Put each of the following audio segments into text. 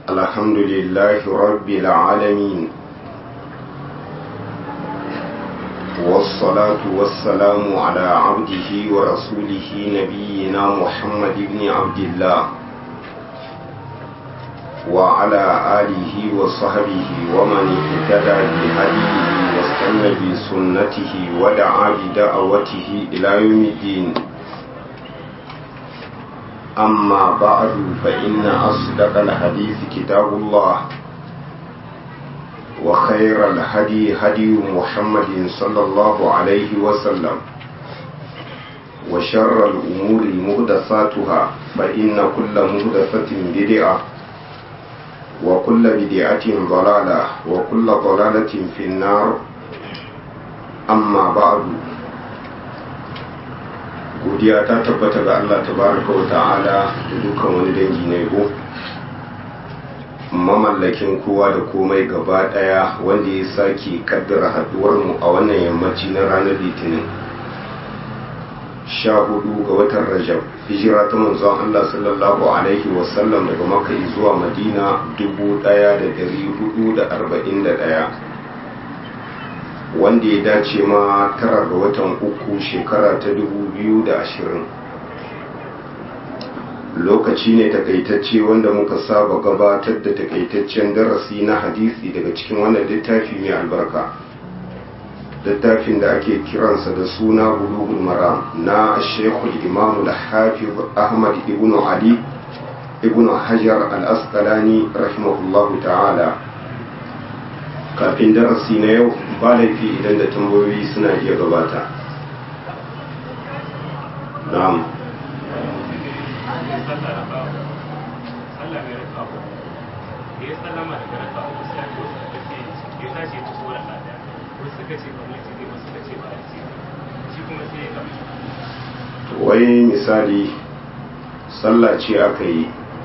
الحمد لله رب العالمين والصلاة والسلام على عبده ورسوله نبينا محمد بن عبد الله وعلى آله وصحبه ومن اهتدى بهديه واستنى بسنته ودعا بدعوته إلى يوم الدين أما بعد فإن أصدق الحديث كتاب الله وخير الهدي هدي محمد صلى الله عليه وسلم وشر الأمور مهدساتها فإن كل مهدسة بدعة وكل بدعة ضلالة وكل ضلالة في النار أما بعد godiya ta tabbata ga Allah tabaraka wa ta'ala da dukkan wani dangi na yabo mamallakin kowa da komai gaba daya wanda ya sake kaddara haduwar mu a wannan yammaci na ranar litinin sha hudu ga watan rajab hijira ta manzon Allah sallallahu alaihi wasallam daga maka zuwa madina dubu daya da dari hudu da arba'in da daya wanda ya dace ma tara ga watan uku shekara ta dubu biyu da ashirin lokaci ne takaitacce wanda muka saba gabatar da takaitaccen darasi na hadisi daga cikin wannan littafi mai albarka littafin da ake kiransa da suna bulughul maram na shekul imam da hafiz ahmad ibn ali ibn hajar al-asqalani rahimahullahu ta'ala kafin darasi na yau ba laifi idan da tambayoyi suna iya gabata na'am wai misali sallah ce aka yi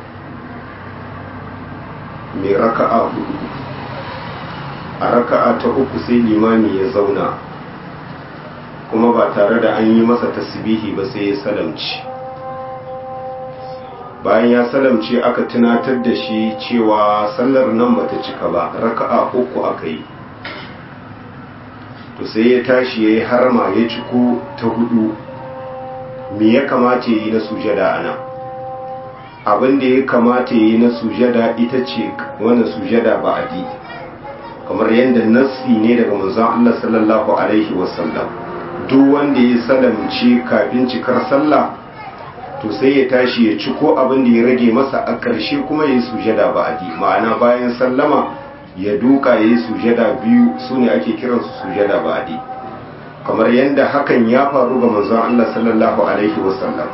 mai raka'a hudu a raka'a ta uku sai limami ya zauna kuma ba tare da an yi masa tasbihi ba sai ya salamci bayan ya salamce aka tunatar da shi cewa sallar nan bata cika ba raka'a uku aka yi to sai ya tashi ya yi harma ya ciko ta hudu me ya kamata yi na sujada ana abin da ya kamata yi na sujada ita ce wani sujada ba adi kamar yadda nassi ne daga manzon Allah sallallahu alaihi wasallam duk wanda ya salamci kafin cikar sallah to sai ya tashi ya ciko abin da ya rage masa a ƙarshe kuma ya yi sujada ba adi ma'ana bayan sallama ya duka ya yi sujada biyu su ne ake kiransu sujada ba adi kamar yadda hakan ya faru ga manzon Allah sallallahu alaihi wasallam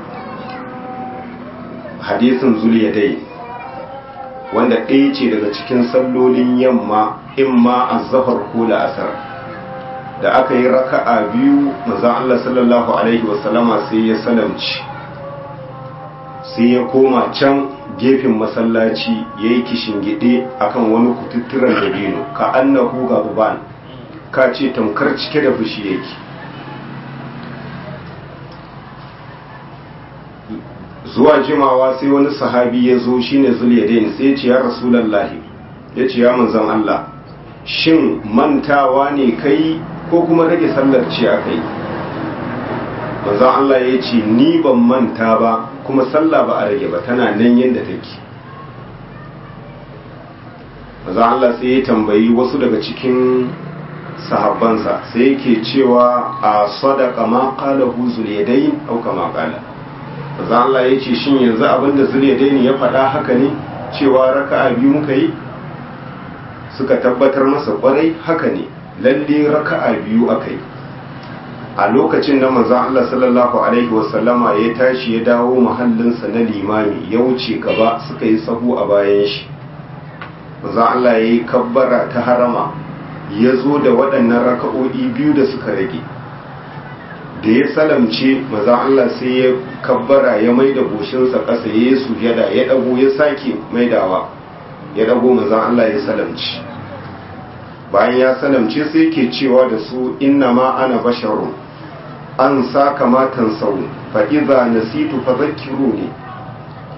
hadisin zuliyadai wanda ɗaya ce daga cikin sallolin yamma in ma azhar ko la'asar da aka yi raka'a biyu manzon Allah sallallahu alaihi wasallama sai ya salamci sai ya koma can gefen masallaci ya yi kishingide akan wani kututturen dabino ka annahu gaban ka ce tamkar cike da fushi yake zuwa jimawa sai wani sahabi ya zo shine zuliyadain sai ya ce ya rasulallahi ya ce ya manzan Allah shin mantawa ne kai ko kuma rage sallar ce a kai manzan Allah ya ce ni ban manta ba kuma sallah ba a rage ba tana nan yadda take manzan Allah sai ya tambayi wasu daga cikin sahabbansa sai yake cewa a sadaka ma qala hu zuliyadain au kama qala manzo Allah yace shin yanzu abinda zuliyadain ya faɗa haka ne cewa raka'a biyu muka yi suka tabbatar masa kwarai haka ne lalle raka'a biyu akai a lokacin da manzo Allah sallallahu alaihi wasallama ya tashi ya dawo mahallinsa na limami ya wuce gaba suka yi sahu a bayan shi manzo Allah yayi kabbara ta harama ya zo da waɗannan raka'o'i biyu da suka rage da ya salamce maza Allah sai ya kabbara ya mai da goshinsa ƙasa ya yi sujada ya ɗago ya sake maidawa ya ɗago maza Allah ya salamci bayan ya salamce sai ke cewa da su inna ma ana basharun an sa kamatan sau fa'iza nasitu fa zakiru ne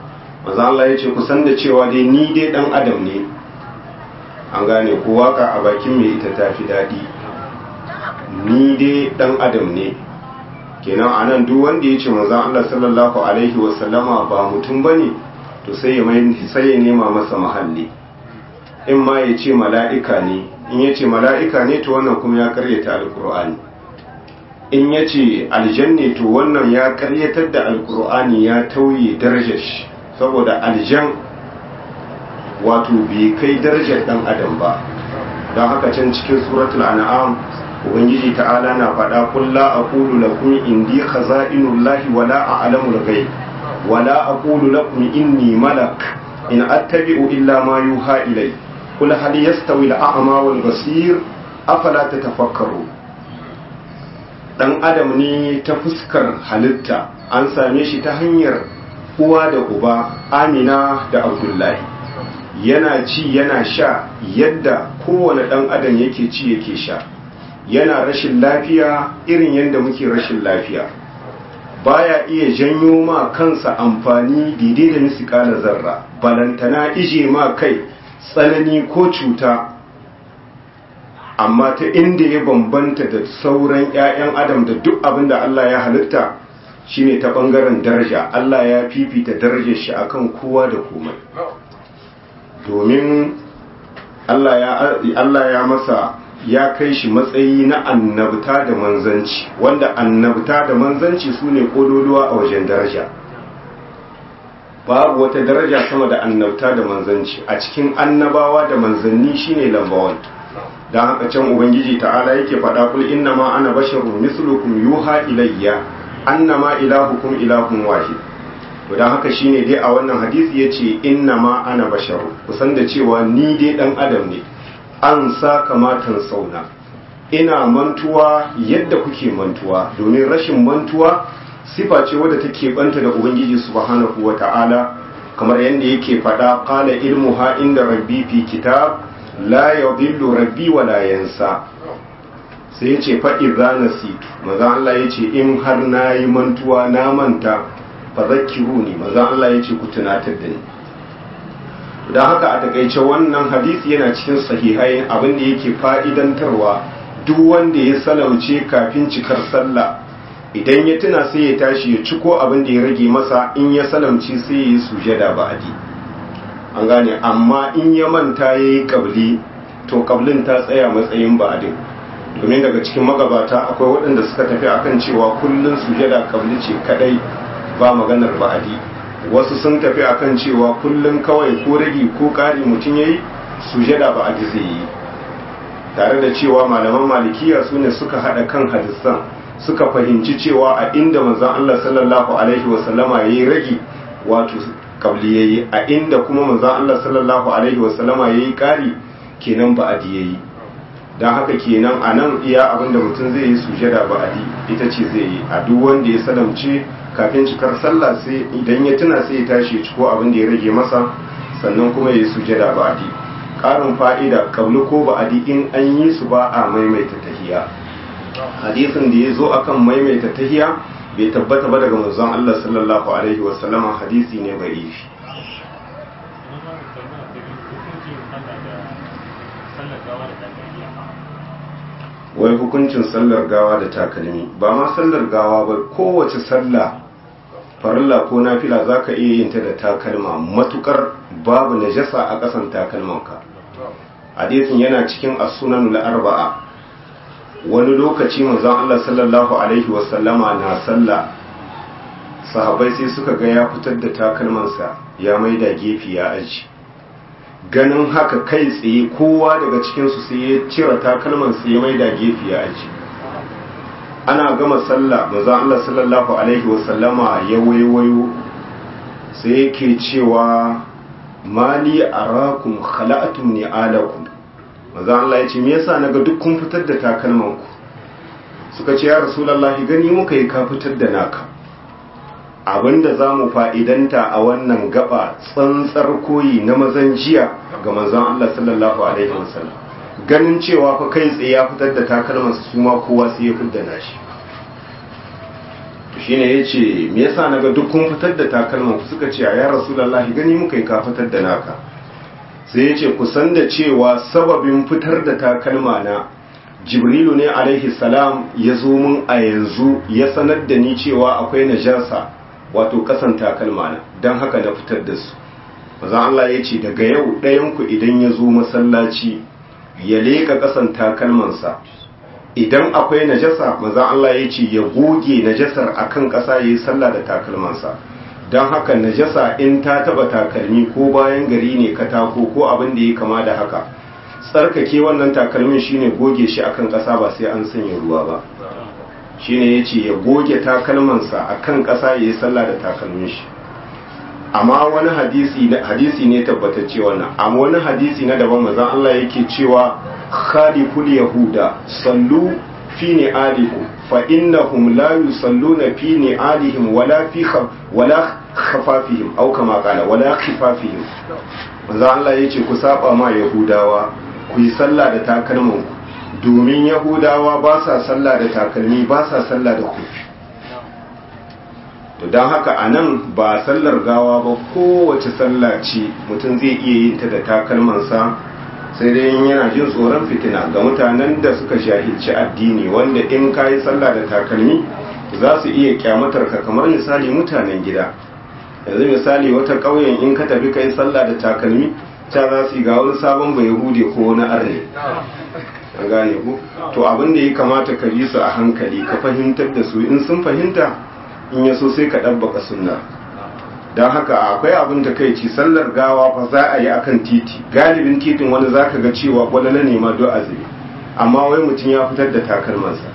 maza Allah ya ce kusan da cewa dai ni dai dan adam ne an gane ko waka a bakin mai ita ta fi daɗi ni dai dan adam ne kenan a nan duk wanda ya ce maza Allah sallallahu alaihi wasallama ba mutum ba ne to sai ya sai ya nema masa mahalli in ma ya ce mala'ika ne in ya ce mala'ika ne to wannan kuma ya karyata alkur'ani in ya ce aljanne to wannan ya karyatar da alkur'ani ya tauye darajar shi saboda aljan wato bai kai darajar dan adam ba don haka can cikin suratul an'am ubangiji ta'ala na faɗa kulla aqulu lakum indi khaza'inullahi wala a'lamu al-ghaib wala aqulu lakum inni malak in attabi'u illa ma yuha ilay qul hal yastawi al-a'ma wal basir afala tatafakkaru dan adam ne ta fuskar halitta an same shi ta hanyar uwa da uba amina da abdullahi yana ci yana sha yadda kowane dan adam yake ci yake sha yana rashin lafiya irin yadda muke rashin lafiya baya iya janyo ma kansa amfani daidai da misikala zarra balantana ije ma kai tsanani ko cuta amma ta inda ya bambanta da sauran 'ya'yan adam da duk abin da Allah ya halitta shine ta bangaren daraja Allah ya fifita darajar shi akan kowa da komai domin Allah ya masa ya kai shi matsayi na annabta da manzanci wanda annabta da manzanci su ne kololuwa a wajen daraja babu wata daraja sama da annabta da manzanci a cikin annabawa da manzanni shine lambawan don haka can ubangiji ta'ala yake faɗa kul inna ma ana basharun mislukum yuha ilayya annama ilahukum ilahun wahid to don haka shine dai a wannan hadisi yace inna ma ana basharun kusan da cewa ni dai dan adam ne an sa kamatan sauna ina mantuwa yadda kuke mantuwa domin rashin mantuwa sifa ce wadda take banta da ubangiji subhanahu wata'ala kamar yadda yake faɗa qala ilmuha inda rabbi fi kitab la yadhillu rabbi wa la yansa sai yace fa idza nasitu maza Allah yace in har nayi mantuwa na manta fa zakkiruni maza Allah yace ku tunatar da ni don haka a takaice wannan hadisi yana cikin sahihai abin da yake fa'idantarwa duk wanda ya salauce kafin cikar sallah idan ya tuna sai ya tashi ya ciko abin da ya rage masa in ya salamci sai ya yi sujada ba'adi an gane amma in ya manta ya yi kabli to kablin ta tsaya matsayin ba'adin domin daga cikin magabata akwai waɗanda suka tafi akan cewa kullum sujada kabli ce kadai ba maganar ba'adi wasu sun tafi akan cewa kullum kawai ko ragi ko ƙari mutum ya yi sujada ba a zai yi tare da cewa malaman malikiya su ne suka haɗa kan hadisan suka fahimci cewa a inda manzan Allah sallallahu alaihi wasallama ya yi ragi wato kabli ya yi a inda kuma manzan Allah sallallahu alaihi wasallama ya yi ƙari kenan ba a ya yi don haka kenan a nan iya abinda mutum zai yi sujada ba a ita ce zai yi a duk wanda ya salamce kafin cikar sallah sai idan ya tuna sai ya tashi ciko abin da ya rage masa sannan kuma ya yi sujada ba'adi ƙarin fa'ida kabli ko ba'adi in an yi su ba a maimaita tahiya hadisin da ya zo akan maimaita tahiya bai tabbata ba daga manzon Allah sallallahu alaihi wasallama hadisi ne bai yi wai hukuncin sallar gawa da takalmi ba ma sallar gawa ba kowace sallah farilla ko nafila za ka iya yin ta da takalma matukar babu najasa a ƙasan takalmanka hadisin yana cikin as-sunan arbaa wani lokaci manzon Allah sallallahu alaihi wasallama na sallah sahabbai sai suka ga ya fitar da takalmansa ya maida gefe ya aji ganin haka kai tsaye kowa daga cikinsu sai ya cire takalmansa ya maida gefe ya aji ana gama sallah manzon Allah sallallahu alaihi wasallama ya waiwayo sai yake cewa mali arakum khala'atum ni'alakum manzon Allah ya ce me yasa naga duk kun fitar da takalmanku suka ce ya rasulullahi gani muka yi ka fitar da naka abinda za mu fa'idanta a wannan gaba tsantsar koyi na mazan jiya ga manzon Allah sallallahu alaihi wasallam ganin cewa fa kai tsaye ya fitar da takalmansa su ma kowa sai ya fitar da nashi shine yace me yasa naga duk kun fitar da takalman ku suka ce ya rasulullahi gani muka yi ka fitar da naka sai yace ku san da cewa sababin fitar da takalma na jibrilu ne alaihi salam ya zo mun a yanzu ya sanar da ni cewa akwai najasa wato kasan takalma na don haka na fitar da su maza Allah ya ce daga yau ɗayanku idan ya zo masallaci ya leƙa kasan takalmansa idan akwai najasa maza Allah ya ce ya goge najasar akan ƙasa ya yi sallah da takalmansa don haka najasa in ta taba takalmi ko bayan gari ne katako ko abin da ya kama da haka tsarkake wannan takalmin shine goge shi akan ƙasa ba sai an sanya ruwa ba shine yace ya goge takalmansa akan ƙasa yayi sallah da takalmin shi amma wani hadisi hadisi ne tabbatacce wannan amma wani hadisi na daban manzon Allah yake cewa khaliful yahuda sallu fi ni'alikum fa innahum la yusalluna fi ni'alihim wala fi wala khafafihim aw kama qala wala khifafihim manzon Allah yace ku saba ma yahudawa ku yi sallah da takalmanku domin yahudawa ba sa sallah da takalmi ba sa sallah da kufi to don haka a nan ba sallar gawa ba kowace sallah ce mutum zai iya yin ta da takalmansa sai dai yana jin tsoron fitina ga mutanen da suka shahilci addini wanda in ka yi sallah da takalmi za su iya kyamatar ka kamar misali mutanen gida yanzu misali wata ƙauyen in ka tafi ka yi sallah da takalmi ta za su yi ga wani sabon bai hude ko wani arne an gane ku to abin da ya kamata ka bi su a hankali ka fahimtar da su in sun fahimta in ya so sai ka ɗabbaka sunna don haka akwai abin da kai ci sallar gawa fa za a yi akan titi galibin titin wani za ka ga cewa wani na nema do azumi amma wai mutum ya fitar da takalmansa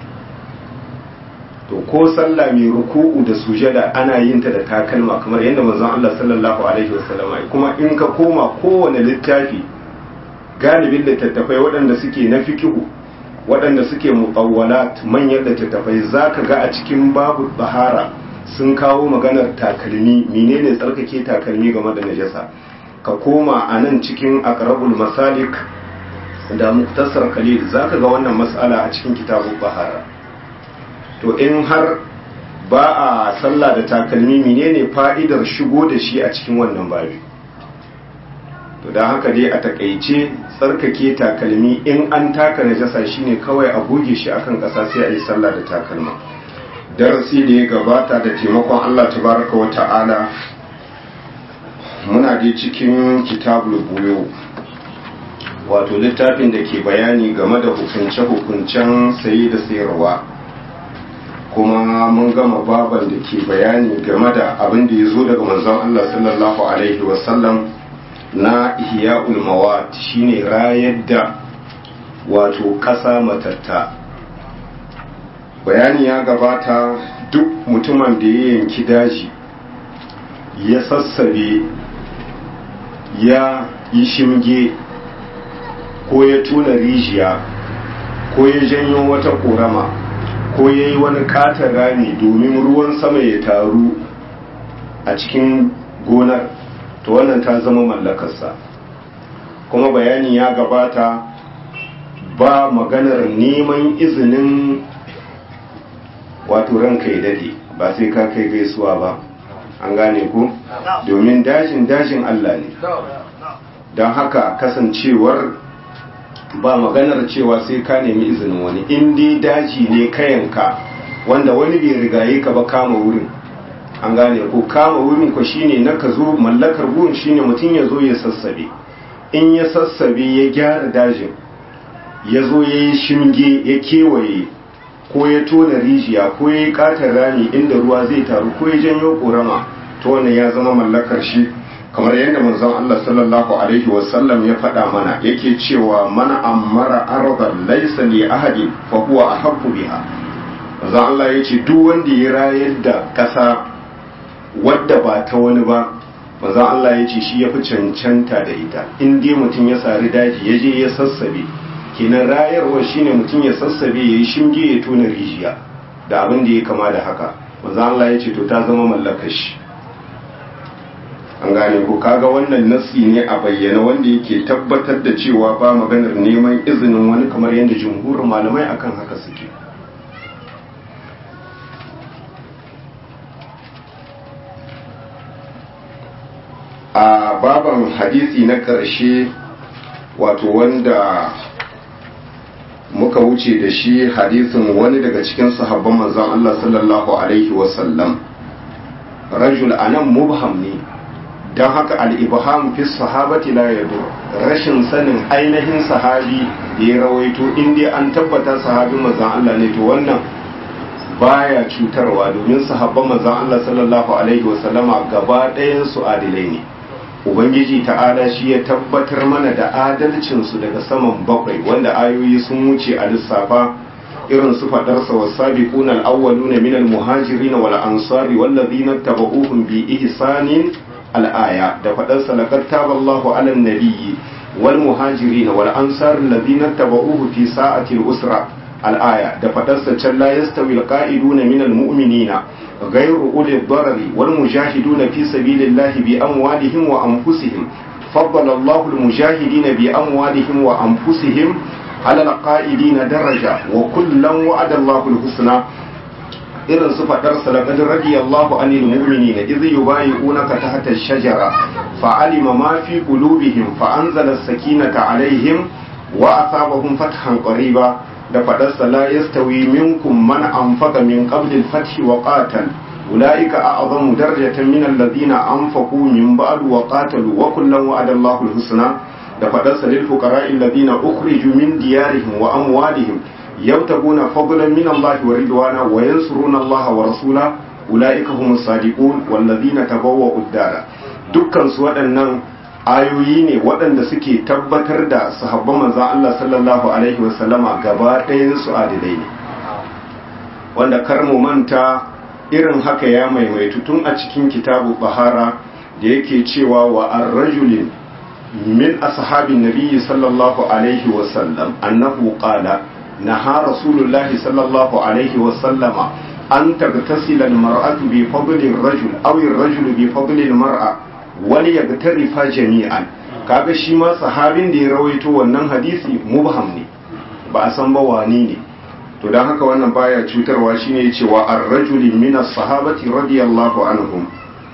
to ko sallah mai ruku'u da sujada ana yin ta da takalma kamar yadda manzon Allah sallallahu alaihi wasallam kuma in ka koma kowane littafi galibin littattafai waɗanda suke na fikihu waɗanda suke muqawwalat manyan littattafai zaka ga a cikin babu bahara sun kawo maganar takalmi menene tsarkake takalmi game da najasa ka koma a nan cikin aqrabul masalik da muktasar khalil zaka ga wannan mas'ala a cikin kitabul bahara to in har ba a sallah da takalmi menene fa'idar shigo da shi a cikin wannan babi to da haka dai a takaice tsarkake takalmi in an taka najasa shine kawai a goge shi akan ƙasa sai a yi sallah da takalma darasi da ya gabata da taimakon Allah tabaraka wa ta'ala muna dai cikin kitabul buyo wato littafin da ke bayani game da hukunce-hukuncen sayi da sayarwa kuma mun gama baban da ke bayani game da abin da ya zo daga manzon Allah sallallahu alaihi wasallam na ihya'ul mawat shine rayar da wato ƙasa matatta bayani ya gabata duk mutumin da ya yanki daji ya sassabe ya yi shimge ko ya tuna rijiya ko ya janyo wata korama ko ya yi wani katon rami domin ruwan sama ya taru a cikin gonar to wannan ta zama mallakarsa kuma bayani ya gabata ba maganar neman izinin wato ranka ya dade ba sai ka kai gaisuwa ba an gane ku domin dajin dajin Allah ne don haka kasancewar ba maganar cewa sai ka nemi izinin wani in dai daji ne kayanka wanda wani bai rigaye ka ba kama wurin an gane ko kama wurin ko shine na ka zo mallakar wurin shine mutum ya zo ya sassabe in ya sassabe ya gyara dajin ya zo ya yi shimge ya kewaye ko ya tona rijiya ko ya yi katon rami inda ruwa zai taru ko ya janyo korama to wannan ya zama mallakar shi kamar yadda manzon Allah sallallahu alaihi wasallam ya faɗa mana yake cewa mana ammara ardan laysa li ahadin fa huwa ahabbu biha manzon Allah yace duk wanda ya rayar da ƙasa wadda ba ta wani ba manzon Allah yace shi yafi cancanta da ita in dai mutum ya sari daji ya je ya sassabe kenan rayarwa shine mutum ya sassabe ya yi shinge ya tona rijiya da abin da ya kama da haka manzon Allah yace to ta zama mallakar shi an gane ko kaga wannan nasi ne a bayyana wanda yake tabbatar da cewa ba maganar neman izinin wani kamar yadda jumhurin malamai akan haka suke a baban hadisi na ƙarshe wato wanda muka wuce da shi hadisin wani daga cikin sahabban manzon Allah sallallahu alaihi wasallam rajul anan mubham ne don haka al-ibham fi sahabati la yadur rashin sanin ainihin sahabi da ya rawaito in dai an tabbata sahabin manzon Allah ne to wannan baya cutarwa domin sahabban manzon Allah sallallahu alaihi wasallama gaba ɗayan su adilai ne ubangiji ta'ala shi ya tabbatar mana da adalcinsu daga saman bakwai wanda ayoyi sun wuce a lissafa irin su faɗarsa wa sabiquna al-awwaluna min al-muhajirin wal ansari wal ladina tabauhum bi ihsanin al-aya da faɗarsa laqad taballahu 'ala an-nabiyyi wal muhajirin wal ansari alladhina tabauhu fi sa'ati al-usra al-aya da faɗarsa can la yastawi al-qa'iduna min al-mu'minina غير أولي الضرر والمجاهدون في سبيل الله بأموالهم وأنفسهم فضل الله المجاهدين بأموالهم وأنفسهم على القائدين درجة وكلا وعد الله الحسنى irin su faɗar salakad radiyallahu anil mu'minina idh yubayi'unaka tahta ash-shajara fa'alima ma fi qulubihim fa anzala as-sakinata alaihim wa asabahum fathan qariba da faɗarsa la yastawi minkum man anfaqa min qabli al-fath wa qatal ulaika a'zamu darajatan min alladhina anfaqu min ba'd wa qatalu wa kullan wa'ada Allahu al-husna da faɗarsa lil fuqara'i alladhina ukhriju min diyarihim wa amwalihim yabtaguna fadlan min Allah wa ridwana wa yansuruna Allah wa rasula ulaika humus sadiqun walladhina tabawwa'u ad-dara dukkan su waɗannan ayoyi ne waɗanda suke tabbatar da sahabban manzan Allah sallallahu Alaihi wasallama gaba su adilai ne wanda kar mu manta irin haka ya maimaitu tun a cikin kitabu bahara da yake cewa wa ar-rajulin min ashabin nabiyyi sallallahu alaihi wasallam annahu qala naha rasulullahi sallallahu alaihi wasallama an tagtasila al-mar'atu bi fadli ar-rajul aw ar-rajulu bi fadli al-mar'a wani ya tarifa jami'an kaga shi ma sahabin da ya rawaito wannan hadisi mubham ne ba a san ba wani ne to dan haka wannan baya cutarwa shine cewa ar-rajuli min as-sahabati radiyallahu anhum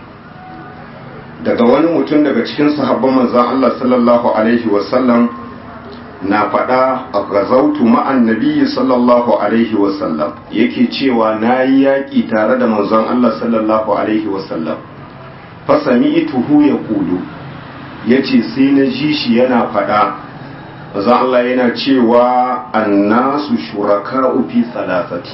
daga wani mutum daga cikin sahabban manzon Allah sallallahu alaihi wa sallam na faɗa a gazautu ma'an nabiyyi sallallahu alaihi wa sallam yake cewa nayi yaƙi tare da manzon Allah sallallahu alaihi wa sallam fasami ituhu ya kudu ya ce sai na ji shi yana faɗa za Allah yana cewa annasu shuraka fi salasati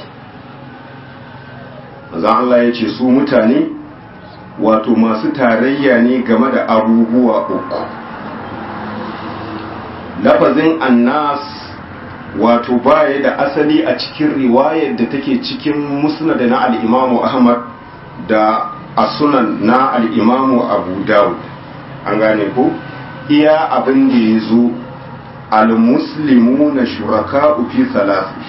za Allah ya ce su mutane wato masu tarayya ne game da abubuwa uku lafazin annas wato baya da asali a cikin riwayar da take cikin musnad na al-imamu ahmad da a sunan na al'imamu abu dawud an gane ko iya abin da ya zo al-muslimu na shuraka fi salasi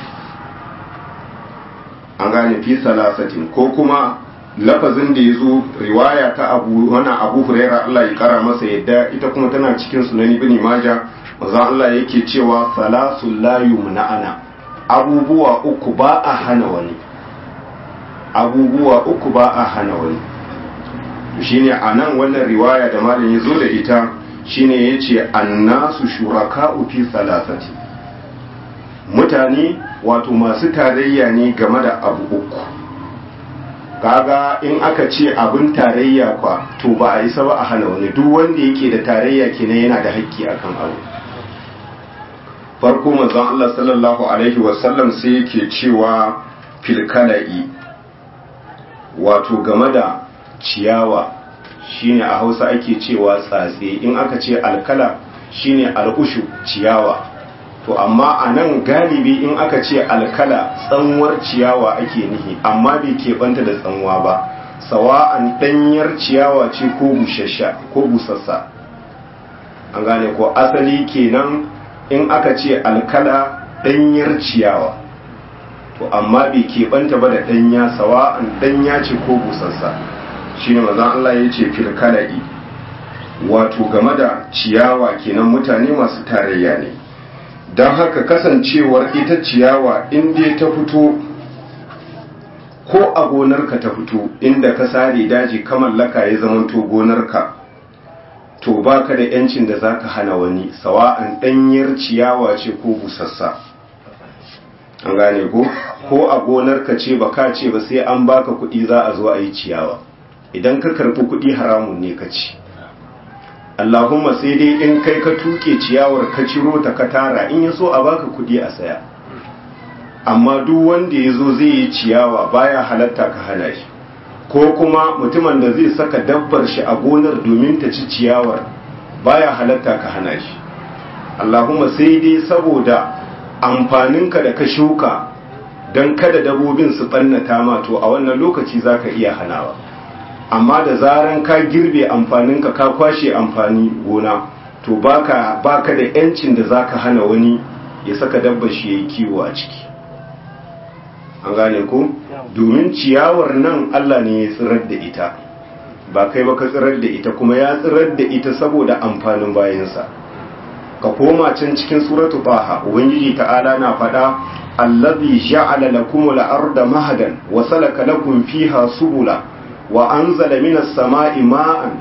an gane fi salasatin ko kuma lafazin da ya zo riwaya ta abu wani abu huraira Allah ya kara masa yadda ita kuma tana cikin sunan ibn maja maza Allah yake cewa salasul la yumna'ana abubuwa uku ba a hana wani abubuwa uku ba a hana wani shine a nan wannan riwaya da malam ya zo da ita shine ya ce annasu shuraka fi salasati mutane wato masu tarayya ne game da abu uku kaga in aka ce abin tarayya kwa to ba a isa ba a hana wani duk wanda yake da tarayya kenan yana da haƙƙi akan abu farko manzon Allah sallallahu alaihi wasallam sai yake cewa filkala'i wato game da ciyawa shine a hausa ake cewa tsatse in aka ce alkala shine al'ushu ciyawa to amma a nan galibi in aka ce alkala tsanwar ciyawa ake nihi amma bai keɓanta da tsanwa ba sawa'an ɗanyar ciyawa ce ko bushasha ko busassa an gane ko asali kenan in aka ce alkala ɗanyar ciyawa to amma bai keɓanta ba da ɗanya sawa'an ɗanya ce ko busassa shi ne mazan Allah ya ce filkala'i wato game da ciyawa kenan mutane masu tarayya ne don haka kasancewar ita ciyawa inda ta fito ko a gonarka ta fito inda ka sare daji ka mallaka ya zamanto gonarka to baka da yancin da zaka hana wani sawa'an ɗanyar ciyawa ce ko busassa an gane ko ko a gonar ka ce baka ce ba sai an baka kuɗi za a zo a yi ciyawa idan ka karɓi kuɗi haramun ne ka ci Allahumma sai dai in kai ka tuke ciyawar ka ciro ta ka tara in ya so a baka kuɗi a saya amma duk wanda ya zo zai yi ciyawa baya halatta ka hana shi ko kuma mutumin da zai saka dabbar shi a gonar domin ta ci ciyawar baya halatta ka hana shi Allahumma sai dai saboda amfaninka da ka shuka don kada dabobin su ɓannata ma to a wannan lokaci za ka iya hanawa amma da zaran ka girbe amfaninka ka kwashe amfani gona to baka baka da yancin da zaka hana wani ya saka dabbar shi yayi kiwo a ciki an gane ko domin ciyawar nan Allah ne ya tsirar da ita ba kai ba ka tsirar da ita kuma ya tsirar da ita saboda amfanin bayansa ka koma can cikin suratu taha ubangiji ta'ala na faɗa allazi ja'ala lakumul arda mahadan wa salaka lakum fiha subula wa anzala minas sama'i ma'an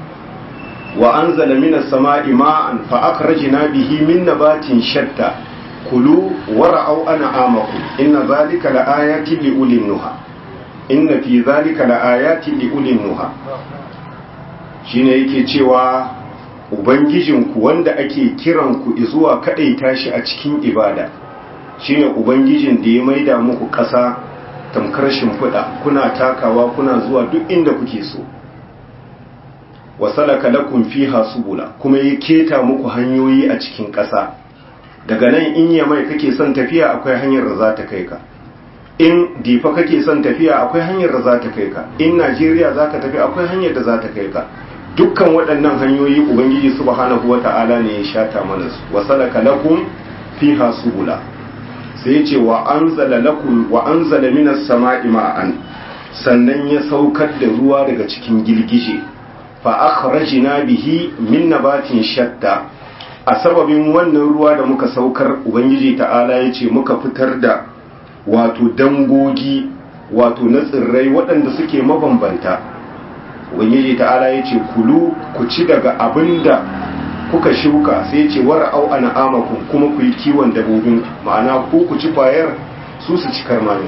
wa anzala minas sama'i ma'an fa akhrajna bihi min nabatin shatta kulu wara'au an'amakum inna zalika laayatin liulin nuha inna fi zalika laayatin liulin nuha shine yake cewa ubangijinku wanda ake kiranku zuwa kadaita shi a cikin ibada shine ubangijin da ya maida muku ƙasa tamkar shimfiɗa kuna takawa kuna zuwa duk inda kuke so wasalaka lakum fiha subula kuma ya keta muku hanyoyi a cikin ƙasa daga nan in ya mai kake son tafiya akwai hanyar da za ta kai ka in difa kake son tafiya akwai hanyar da za ta kai ka in najeriya za ka tafi akwai hanyar da za ta kai ka dukkan waɗannan hanyoyi ubangiji subhanahu wata'ala ne ya shata mana su wasalaka lakum fiha subula sai ce wa anzala lakum wa anzala minas sama'i ma'an sannan ya saukar da ruwa daga cikin girgije fa akhrajna bihi min nabatin shatta a sababin wannan ruwa da muka saukar ubangiji ta'ala ya ce muka fitar da wato dangogi wato na tsirrai waɗanda suke mabambanta ubangiji ta'ala ya ce kulu ku ci daga abinda kuka shuka sai ya ce wara au ana amakun kuma ku yi kiwon dabobin ma'ana ku ku ci kwayar su su ci karmanin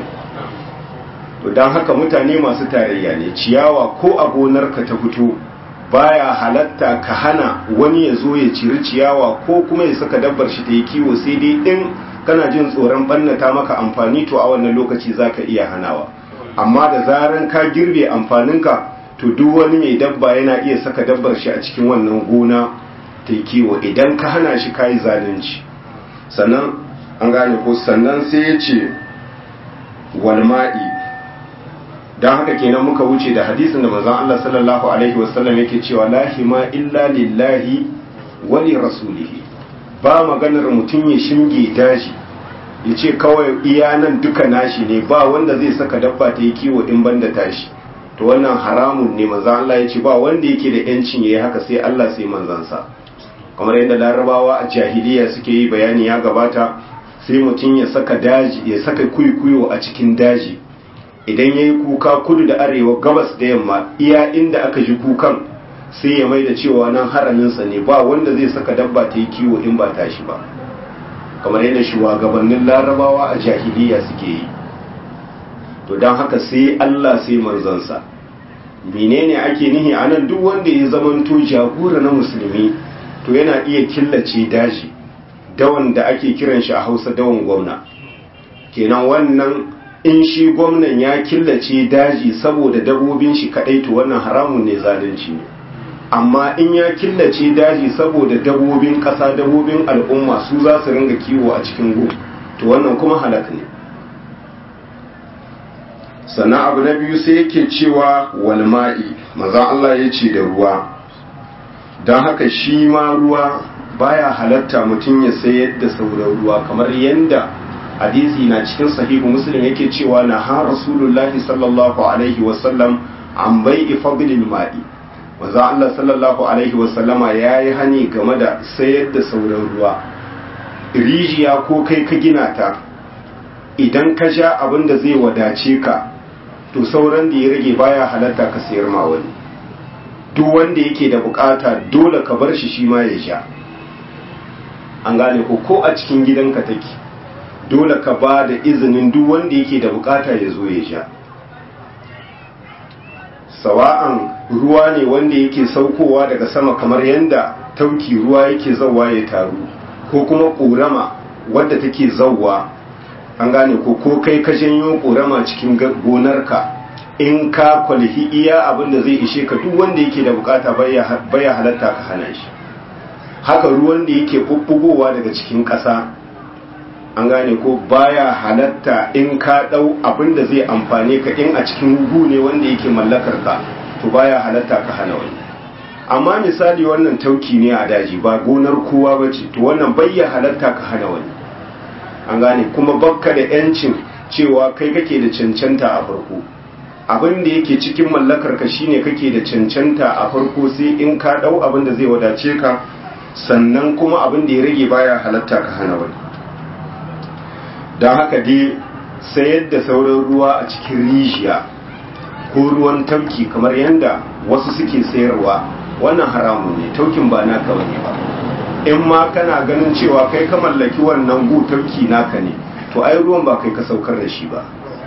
to don haka mutane masu tarayya ne ciyawa ko a gonarka ta fito baya halatta ka hana wani ya zo ya ciri ciyawa ko kuma ya saka dabbar shi ta yi kiwo sai dai in kana jin tsoron bannata maka amfani to a wannan lokaci za ka iya hanawa amma da zaran ka girbe amfaninka to duk wani mai dabba yana iya saka dabbar shi a cikin wannan gona ta yi kiwo idan ka hana shi ka yi zalunci sannan an gane ko sannan sai ya ce walma'i don haka kenan muka wuce da hadisin da manzon Allah sallallahu alaihi wasallam yake cewa la hima illa lillahi wa li rasulihi ba maganar mutum ya shinge daji ya ce kawai iya nan duka nashi ne ba wanda zai saka dabba ta yi kiwo in banda tashi to wannan haramun ne manzon Allah ya ce ba wanda yake da yancin yayi haka sai Allah sai manzansa kamar yadda larabawa a jahiliya suke yi bayani ya gabata sai mutum ya saka daji ya saka kuikuyo a cikin daji idan ya yi kuka kudu da arewa gabas da yamma iya inda aka ji kukan sai ya mai da cewa nan haraminsa ne ba wanda zai saka dabba ta yi kiwo in ba tashi ba kamar yadda shugabannin larabawa a jahiliya suke yi to don haka sai allah sai manzansa menene ake nihi a nan duk wanda ya zamanto jagora na musulmi to yana iya killace daji dawan da ake kiran shi a hausa dawan gwamna kenan wannan in shi gwamnan ya killace daji saboda dabobin shi kadai to wannan haramun ne zalunci ne amma in ya killace daji saboda dabobin kasa dabobin al'umma su za su ringa kiwo a cikin gu to wannan kuma halak ne sannan abu na biyu sai yake cewa walma'i maza Allah ya ce da ruwa don haka shi ma ruwa baya halatta mutum ya sayar da sauran ruwa kamar yadda hadisi na cikin sahihu muslim yake cewa na ha rasulullahi sallallahu alaihi wasallam an bai ifabilin ma'i maza Allah sallallahu alaihi wasallama ya yi hani game da sayar da sauran ruwa rijiya ko kai ka gina ta idan ka sha abin da zai wadace ka to sauran da ya rage baya halatta ka sayar ma wani duk wanda yake da bukata dole ka bar shi shi ma ya sha an gane ko ko a cikin gidanka take dole ka ba da izinin duk wanda yake da bukata ya zo ya sha sawa'an ruwa ne wanda yake saukowa daga sama kamar yadda tauki ruwa yake zauwa ya taru ko kuma ƙorama wadda take zauwa an gane ko ko kai ka janyo ƙorama cikin gonarka in ka kwalifi iya abin da zai ishe ka duk wanda yake da bukata baya halatta ka hana shi haka ruwan da yake bubbugowa daga cikin ƙasa an gane ko baya halatta in ka ɗau abin da zai amfane ka in a cikin gu ne wanda yake mallakar ka to baya halatta ka hana wani amma misali wannan tauki ne a daji ba gonar kowa ba ce to wannan bayya halatta ka hana wani an gane kuma bakka da yancin cewa kai kake da cancanta a farko abin da yake cikin mallakar ka shine kake da cancanta a farko sai in ka ɗau abin da zai wadace ka sannan kuma abin da ya rage baya halatta ka hana wani don haka dai sayar da sauran ruwa a cikin rijiya ko ruwan tauki kamar yadda wasu suke sayarwa wannan haramun ne taukin ba naka wani ba in ma kana ganin cewa kai ka mallaki wannan gu tauki naka ne to ai ruwan ba kai ka saukar da shi ba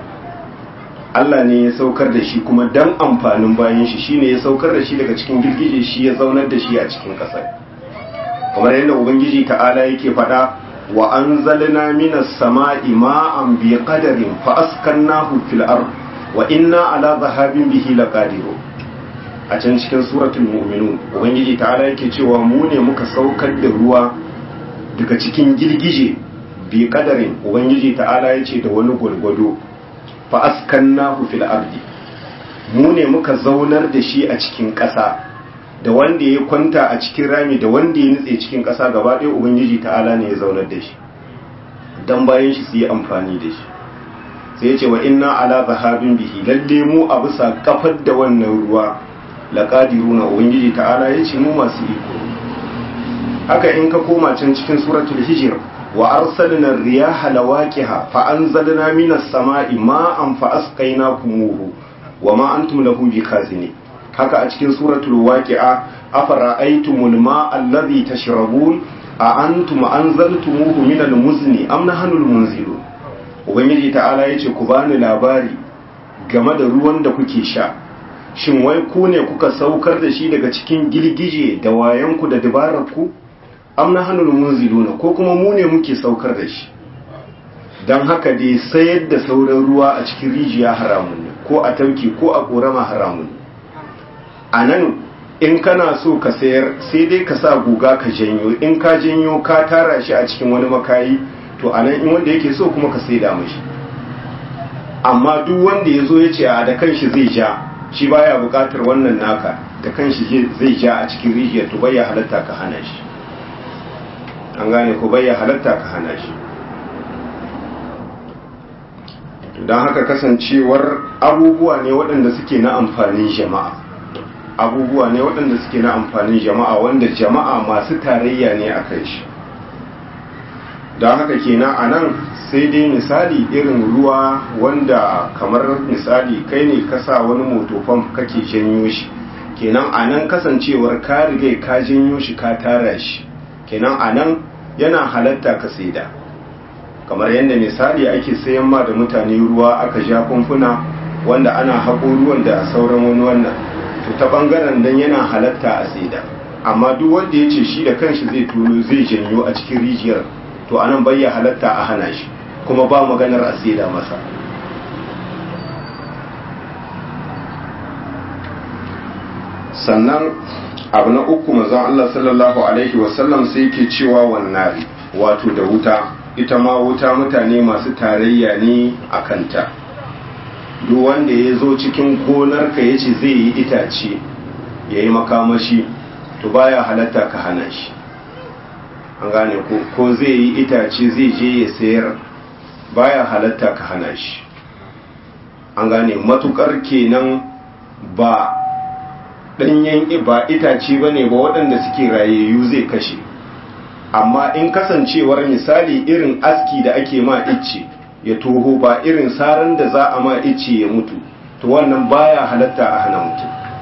Allah ne ya saukar da shi kuma dan amfanin bayan shi shine ya saukar da shi daga cikin girgije shi ya zaunar da shi a cikin ƙasar kamar yadda ubangiji ta'ala yake faɗa wa anzalna minas sama'i ma'an bi qadarin fa askannahu fil ard wa inna ala zahabin bihi laqadirun a can cikin suratul mu'minun ubangiji ta'ala yake cewa mu ne muka saukar da ruwa daga cikin girgije bi qadarin ubangiji ta'ala yace da wani gwargwado fa askannahu fil ardi mu ne muka zaunar da shi a cikin ƙasa da wanda ya kwanta a cikin rami da wanda ya nutse cikin ƙasa gaba ɗaya ubangiji ta'ala ne ya zaunar da shi dan bayan shi su yi amfani da shi sai ya ce wa inna ala zahabin bihi lalle mu a bisa kafar da wannan ruwa laqadiruna ubangiji ta'ala ya ce mu masu iko haka in ka koma can cikin suratul hijr wa arsalna riyaha lawaqiha fa anzalna minas sama'i ma'an fa asqaynakumuhu wa ma antum lahu bikazini haka a cikin suratul waqi'a afara'aytumul ma'a alladhi tashrabun a antum anzaltumuhu minal muzni am nahnul munzilun ubangiji ta'ala yace ku bani labari game da ruwan da kuke sha shin wai ku ne kuka saukar da shi daga cikin gilgije da wayanku da dabararku am nahnul munziluna ko kuma mu ne muke saukar da shi dan haka dai sayar da sauran ruwa a cikin rijiya haramun ne ko a tauki ko a korama haramun ne a nan in kana so ka sayar sai dai ka sa guga ka janyo in ka janyo ka tara shi a cikin wani makayi to a nan in wanda yake so kuma ka saida mashi amma duk wanda ya zo ya ce a da kanshi zai ja shi baya bukatar wannan naka da kanshi zai ja a cikin rijiyar to bai halatta ka hana shi an gane ko bai halatta ka hana shi don haka kasancewar abubuwa ne waɗanda suke na amfanin jama'a abubuwa ne waɗanda suke na amfanin jama'a wanda jama'a masu tarayya ne a kai shi don haka kenan a nan sai dai misali irin ruwa wanda kamar misali kai ne kasa wani motofan kake janyo shi kenan a nan kasancewar ka rigai ka janyo shi ka tara shi kenan a nan yana halatta ka saida kamar yadda misali ake sayan ma da mutane ruwa aka ja kumfuna wanda ana haƙo ruwan da sauran wani wannan to ta bangaren dan yana halatta a saida amma duk wanda ya ce shi da kanshi zai turo zai janyo a cikin rijiyar to anan bai ya halatta a hana shi kuma ba maganar a saida masa sannan abu na uku mazan Allah sallallahu alaihi wasallam sai ke cewa wannan wato da wuta ita ma wuta mutane masu tarayya ne a kanta duk wanda ya zo cikin gonarka ya ce zai yi itace ya yi makamashi to baya halatta ka hana shi an gane ko zai yi itace zai je ya sayar baya halatta ka hana shi an gane matukar kenan ba ɗanyen ba itace ba ne ba waɗanda suke rayayyu zai kashe amma in kasancewar misali irin aski da ake ma icce ya toho ba irin saran da za a ma icce ya mutu to wannan baya halatta a hana mutum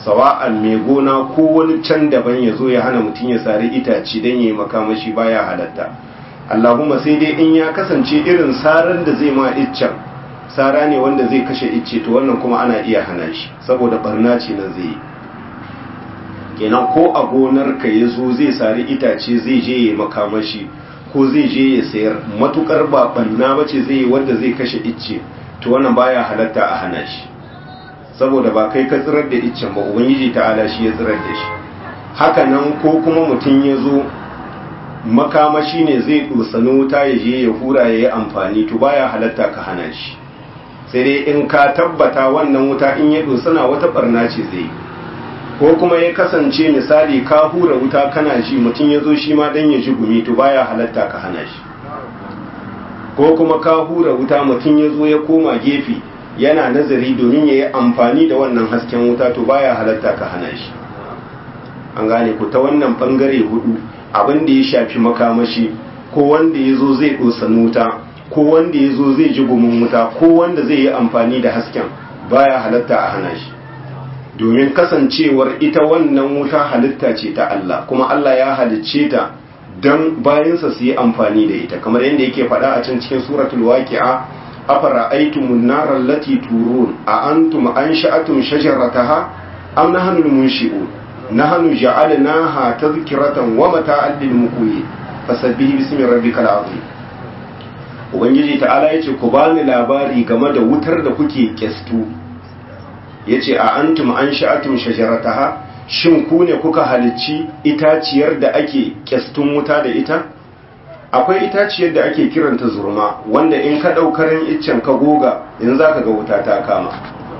sawa'an mai gona ko wani can daban ya zo ya hana mutum ya sari itace don ya yi makamashi baya halatta allahumma sai dai in ya kasance irin saran da zai ma iccen sara ne wanda zai kashe icce to wannan kuma ana iya hana shi saboda barna ce nan zai yi kenan ko a gonar ka ya zo zai sari itace zai je ya makamashi ko zai je ya sayar matukar ba barna ba ce zai yi wanda zai kashe icce to wannan baya halatta a hana shi saboda ba kai ka tsirar da iccen ba ubangiji ta'ala shi ya tsirar da shi haka nan ko kuma mutum ya zo makamashi ne zai dosani wuta ya je ya hura ya yi amfani to baya halatta ka hana shi sai dai in ka tabbata wannan wuta in ya dosana wata barna ce zai ko kuma ya kasance misali ka hura wuta kana ji mutum ya zo shi ma dan ya ji gumi to baya halatta ka hana shi ko kuma ka hura wuta mutum ya zo ya koma gefe yana nazari domin ya yi amfani da wannan hasken wuta to baya halatta ka hana shi an gane ku ta wannan bangare hudu abin da ya shafi makamashi ko wanda ya zo zai ɗosani wuta ko wanda ya zo zai ji gumin wuta ko wanda zai yi amfani da hasken baya halatta a hana shi domin kasancewar ita wannan wuta halitta ce ta Allah kuma Allah ya halicce ta don bayansa su yi amfani da ita kamar yadda yake faɗa a can cikin suratul waqi'a afara'aytumun nara allati turun a antum ansha'atum shajarataha am nahnu munshi'un nahnu ja'alnaha tadhkiratan wa mata'an lil muqwi fasabbih bismi rabbikal azim ubangiji ta'ala yace ku bani labari game da wutar da kuke kestu yace a antum ansha'atum shajarataha shin ku ne kuka halicci itaciyar da ake kyastun wuta da ita akwai itaciyar da ake kiranta zurma wanda in ka ɗaukarin iccen ka goga in za ka ga wuta ta kama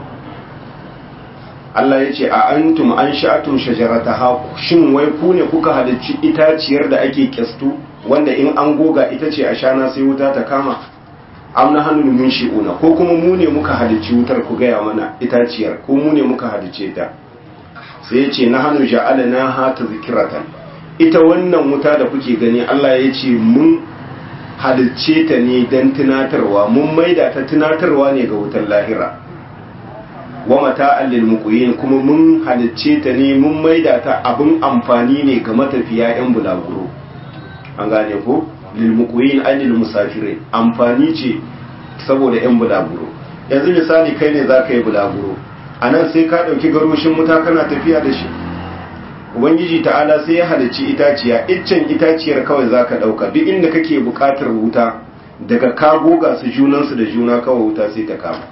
Allah ya ce a antum an sha'atum shajarata ha shin wai ku ne kuka halicci itaciyar da ake kyastu wanda in an goga ita ce a shana sai wuta ta kama amna hannun mun shi'una ko kuma mu ne muka halicci wutar ku gaya mana itaciyar ko mu ne muka halicce ta sai ya ce na hannu ja'alana ha ta zikiratan ita wannan wuta da kuke gani Allah ya ce mun halicce ta ne don tunatarwa mun maida ta tunatarwa ne ga wutar lahira wa mata allil muqyin kuma mun halicce ta ne mun maida ta abin amfani ne ga matafiya yan bulaguro an gane ko lil muqyin allil musafirin amfani ce saboda yan bulaguro yanzu misali kai ne zaka yi bulaguro anan sai ka dauki garoshin wuta kana tafiya da shi ubangiji ta'ala sai ya halicci itaciya iccen itaciyar kawai zaka dauka duk inda kake bukatar wuta daga ka goga su junansu da juna kawai wuta sai ta kama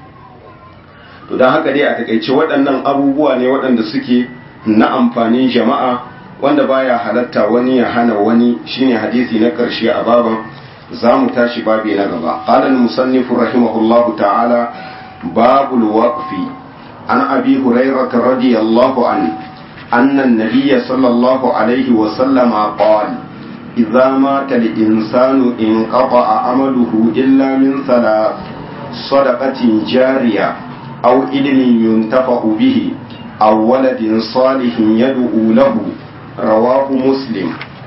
to don haka dai a takaice waɗannan abubuwa ne waɗanda suke na amfanin jama'a wanda baya halatta wani ya hana wani shine hadisi na ƙarshe a baban za mu tashi babi na gaba qala al-musannif rahimahullahu ta'ala babul waqfi an abi hurairah radiyallahu anhu أن النبي صلى الله عليه وسلم قال إذا مات الإنسان انقطع عمله إلا من ثلاث صدقة جارية أو علم ينتفع به أو ولد صالح يدعو له رواه مسلم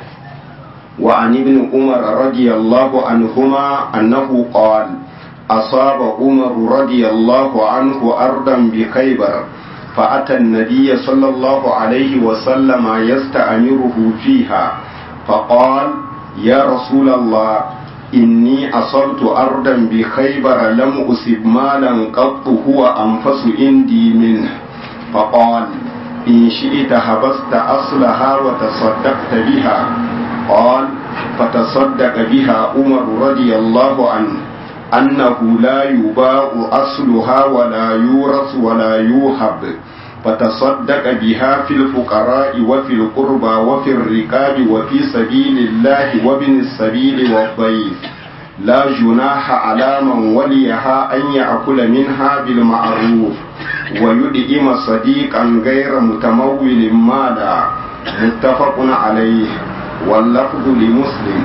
وعن ابن عمر رضي الله عنهما أنه قال أصاب عمر رضي الله عنه أرضا بخيبر فأتى النبي صلى الله عليه وسلم يستأمره فيها فقال يا رسول الله إني أصبت أرضا بخيبر لم أصب مالا قط هو أنفس عندي منه فقال إن شئت حبست أصلها وتصدقت بها قال فتصدق بها عمر رضي الله عنه أنه لا يباع أصلها ولا يورث ولا يوهب فتصدق بها في الفقراء وفي القربى وفي الركاب وفي سبيل الله وابن السبيل والضيف لا جناح على من وليها أن يأكل منها بالمعروف ويدئم صديقا غير متمول مالا متفق عليه واللفظ لمسلم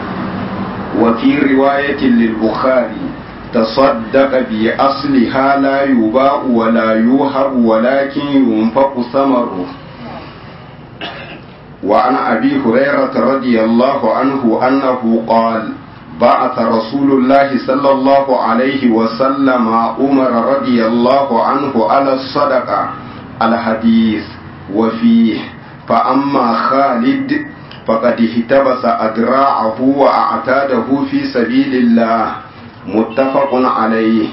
وفي رواية للبخاري تصدق بأصلها لا يباع ولا يوهب ولكن ينفق ثمره وعن أبي هريرة رضي الله عنه أنه قال بعث رسول الله صلى الله عليه وسلم عمر رضي الله عنه على الصدقة الحديث وفيه فأما خالد فقد احتبس أدراعه وأعتاده في سبيل الله متفق عليه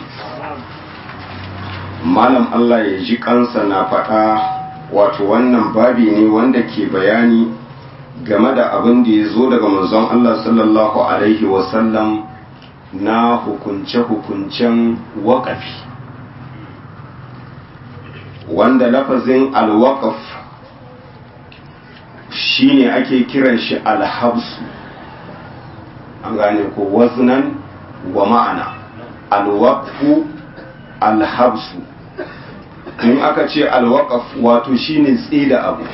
malam Allah ya ji kansa na faɗa wato wannan babi ne wanda ke bayani game da abin da ya zo daga manzon Allah sallallahu alaihi wasallam na hukunce-hukuncen waƙafi wanda lafazin alwaƙaf shine ake kiran shi alhabsu an gane ko waznan wa ma'ana alwaqfu alhabsu in aka ce alwaqaf wato shine tsida abu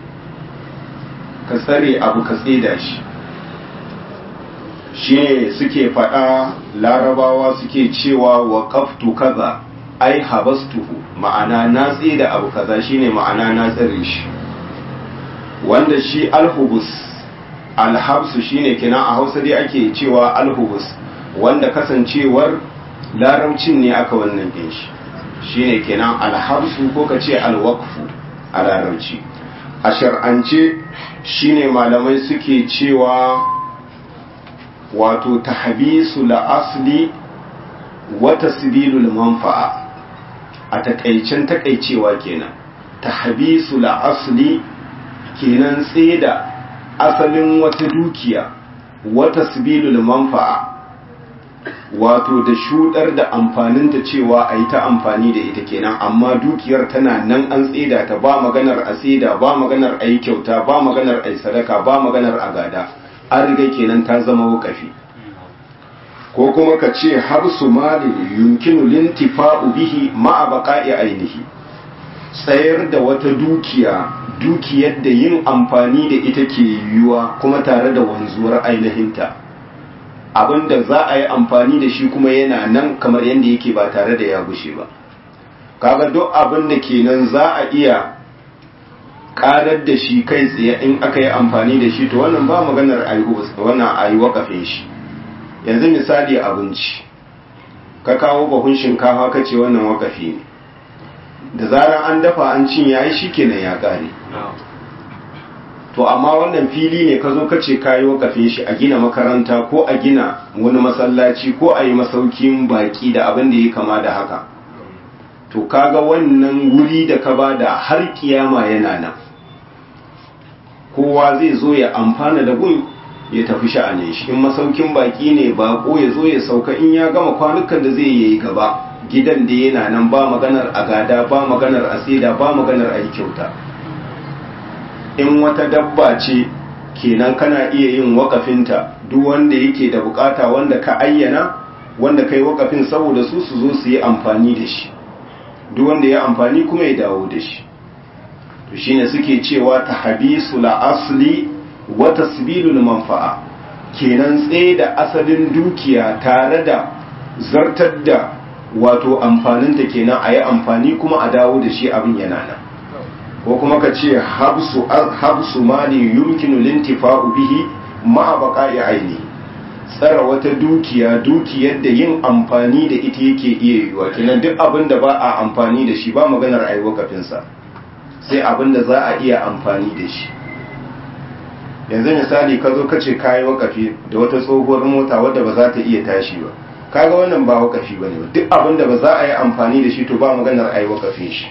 ka tsare abu ka tsida shi shine suke faɗa larabawa suke cewa waqaftu kaza ai habastuhu ma'ana na tsida abu kaza shine ma'ana na tsare shi wanda shi alhubus alhabsu shine kina a hausa dai ake cewa alhubus wanda kasancewar larabcin ne aka wannan din shi shine kenan alhabsu ko ka ce alwaqfu a larabci a shar'ance shine malamai suke cewa wato tahbisu la asli wa tasbilul manfa'a a takaicen takaicewa kenan tahbisu la asli kenan tseda asalin wata dukiya wata sibilul manfa'a wato da shudar da amfaninta cewa a yi ta amfani da ita kenan amma dukiyar tana nan an tseda ta ba maganar a tseda ba maganar a yi kyauta ba maganar a yi sadaka ba maganar a gada an riga kenan ta zama wakafi ko kuma ka ce har su mali yunkinu lintifa'u bihi ma'a baqa'i ainihi tsayar da wata dukiya dukiyar da yin amfani da ita ke yiwuwa kuma tare da wanzuwar ainihinta abinda za a yi amfani da shi kuma yana nan kamar yadda yake ba tare da ya gushe ba kaga duk abin da kenan za a iya karar da shi kai tsaye in aka yi amfani da shi to wannan ba maganar wannan a yi wakafin shi yanzu misali abinci ka kawo bahun shinkafa ka ce wannan wakafi ne da zarar an dafa an cin yayi shikenan ya kare to amma wannan fili ne ka zo ka ce kayi wakafin shi a gina makaranta ko a gina wani masallaci ko a yi masaukin baki da abin da ya kama da haka to kaga wannan wuri da ka bada har kiyama yana nan kowa zai zo ya amfana da gun ya tafi sha'anin shi in masaukin baki ne bako ya zo ya sauka in ya gama kwanukan da zai yi gaba gidan da yana nan ba maganar agada ba maganar asida ba maganar ayi kyauta in wata dabba ce kenan kana iya yin wakafinta duk wanda yake da bukata wanda ka ayyana wanda kai wakafin saboda su su zo su yi amfani da shi duk wanda ya amfani kuma ya dawo da shi to shine suke cewa tahbisu la asli wa tasbilul manfa'a kenan tsaye da asalin dukiya tare da zartar da wato amfaninta kenan a yi amfani kuma a dawo da shi abin yana nan ko kuma ka ce habsu mali yumkinu lintifa'u bihi ma'a baqa'i aini tsara wata dukiya dukiyar da yin amfani da ita yake iya yiwa kenan duk abin da ba a amfani da shi ba maganar ayi wakafinsa sai abin da za a iya amfani da shi yanzu misali ka zo ka ce kayi wakafi da wata tsohuwar mota wadda ba za ta iya tashi ba kaga wannan ba wakafi bane duk abin da ba za a yi amfani da shi to ba maganar ayi wakafin shi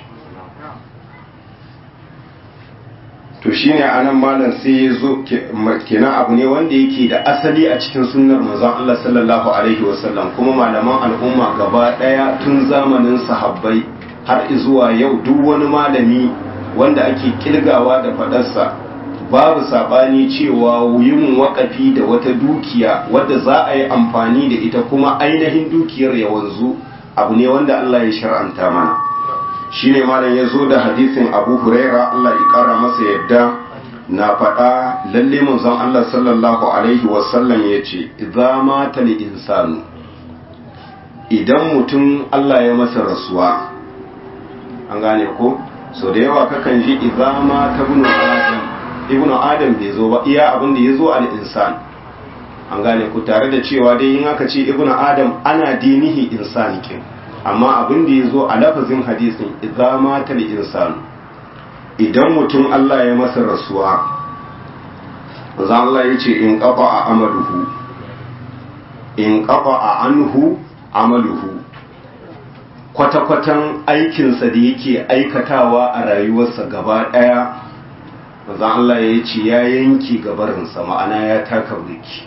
to shine anan malam sai ya zo kenan abu ne wanda yake da asali a cikin sunnar manzon Allah sallallahu alaihi wasallam kuma malaman al'umma gaba daya tun zamanin sahabbai har zuwa yau duk wani malami wanda ake kilgawa da fadarsa babu sabani cewa yin wakafi da wata dukiya wadda za a yi amfani da ita kuma ainihin dukiyar ya wanzu abu ne wanda Allah ya shar'anta mana shine malam ya zo da hadisin abu huraira Allah ya kara masa yadda na faɗa lalle manzon Allah sallallahu alaihi wasallam ya ce idza mata li insanu idan mutum Allah ya masa rasuwa an gane ko so da yawa kakan ji idza mata ibnu adam ibnu adam bai zo ba iya abin da ya zo al insan an gane ku tare da cewa dai in aka ce ibnu adam ana dinihi insani kin amma abin da ya zo a lafazin hadisin idza mata insanu idan mutum Allah ya masa rasuwa za Allah ya ce in ƙafa a amaluhu in ƙafa a anhu amaluhu kwata-kwatan aikinsa da yake aikatawa a rayuwarsa gaba ɗaya za Allah ya ce ya yanki gabarinsa ma'ana ya taka burki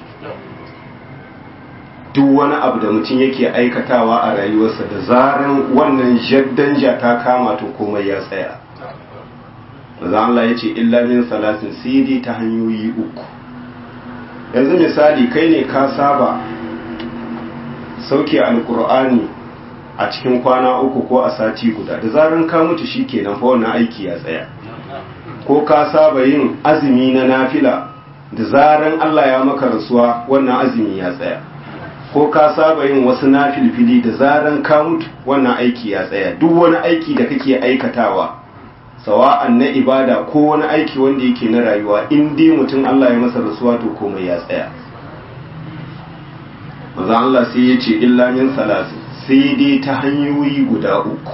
duk wani abu da mutum yake aikatawa a rayuwarsa da zaran wannan jaddanja ta kama to komai ya tsaya maza Allah ya ce illa min salatin sidi ta hanyoyi uku yanzu misali kai ne ka saba sauke alkur'ani a cikin kwana uku ko a sati guda da zaran ka mutu shi kenan fa wannan aiki ya tsaya ko ka saba yin azumi na nafila da zaran Allah ya maka rasuwa wannan azumi ya tsaya ko ka saba yin wasu nafilfili da zaran ka mutu wannan aiki ya tsaya duk wani aiki da kake aikatawa sawa'an na ibada ko wani aiki wanda yake na rayuwa in dai mutum Allah ya masa rasuwa to komai ya tsaya maza Allah sai ya ce illa min salasin sai dai ta hanyoyi guda uku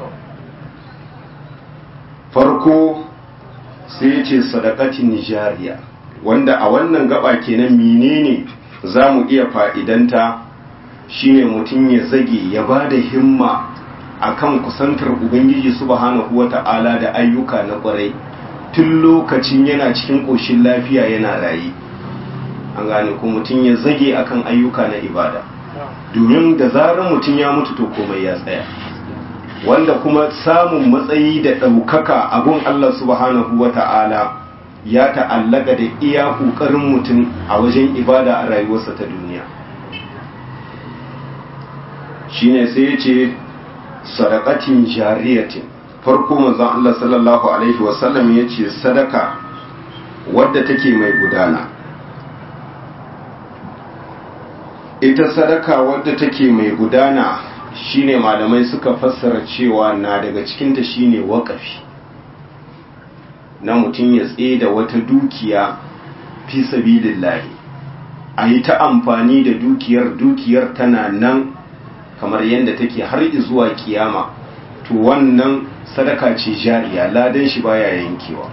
farko sai ya ce sadakatin nijariya wanda a wannan gaba kenan menene za mu iya fa'idanta shine mutum ya zage ya ba da himma akan kusantar ubangiji subhanahu wata'ala da ayyuka na kwarai tun lokacin yana cikin ƙoshin lafiya yana raye an gane ko mutum ya zage akan ayyuka na ibada domin da zarar mutum ya mutu to komai ya tsaya wanda kuma samun matsayi da ɗaukaka abun Allah subhanahu wata'ala ya ta'allaka da iya ƙoƙarin mutum a wajen ibada a rayuwarsa ta duniya shine sai ya ce sadaqatin jariyatin farko manzon Allah sallallahu alaihi wasallam ya ce sadaka wadda take mai gudana ita sadaka wadda take mai gudana shine malamai suka fassara cewa na daga cikinta shine waƙafi na mutum ya da wata dukiya fi sabilillahi a yi ta amfani da dukiyar dukiyar tana nan kamar yadda take har zuwa kiyama to wannan sadaka ce jariya ladan shi baya yankewa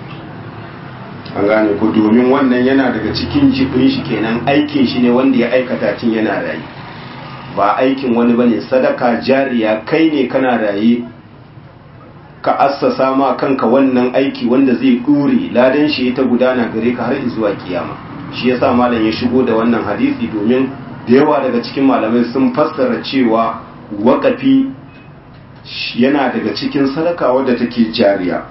an gane ku domin wannan yana daga cikin jibin shi kenan aikin shi ne wanda ya aikata tun yana rayu ba aikin wani bane sadaka jariya kai ne kana raye ka assasa ma kanka wannan aiki wanda zai dure ladan shi ta gudana gare ka har zuwa kiyama shi yasa malam ya shigo da wannan hadisi domin da yawa daga cikin malamai sun fassara cewa waƙafi yana daga cikin sadaka wadda take jariya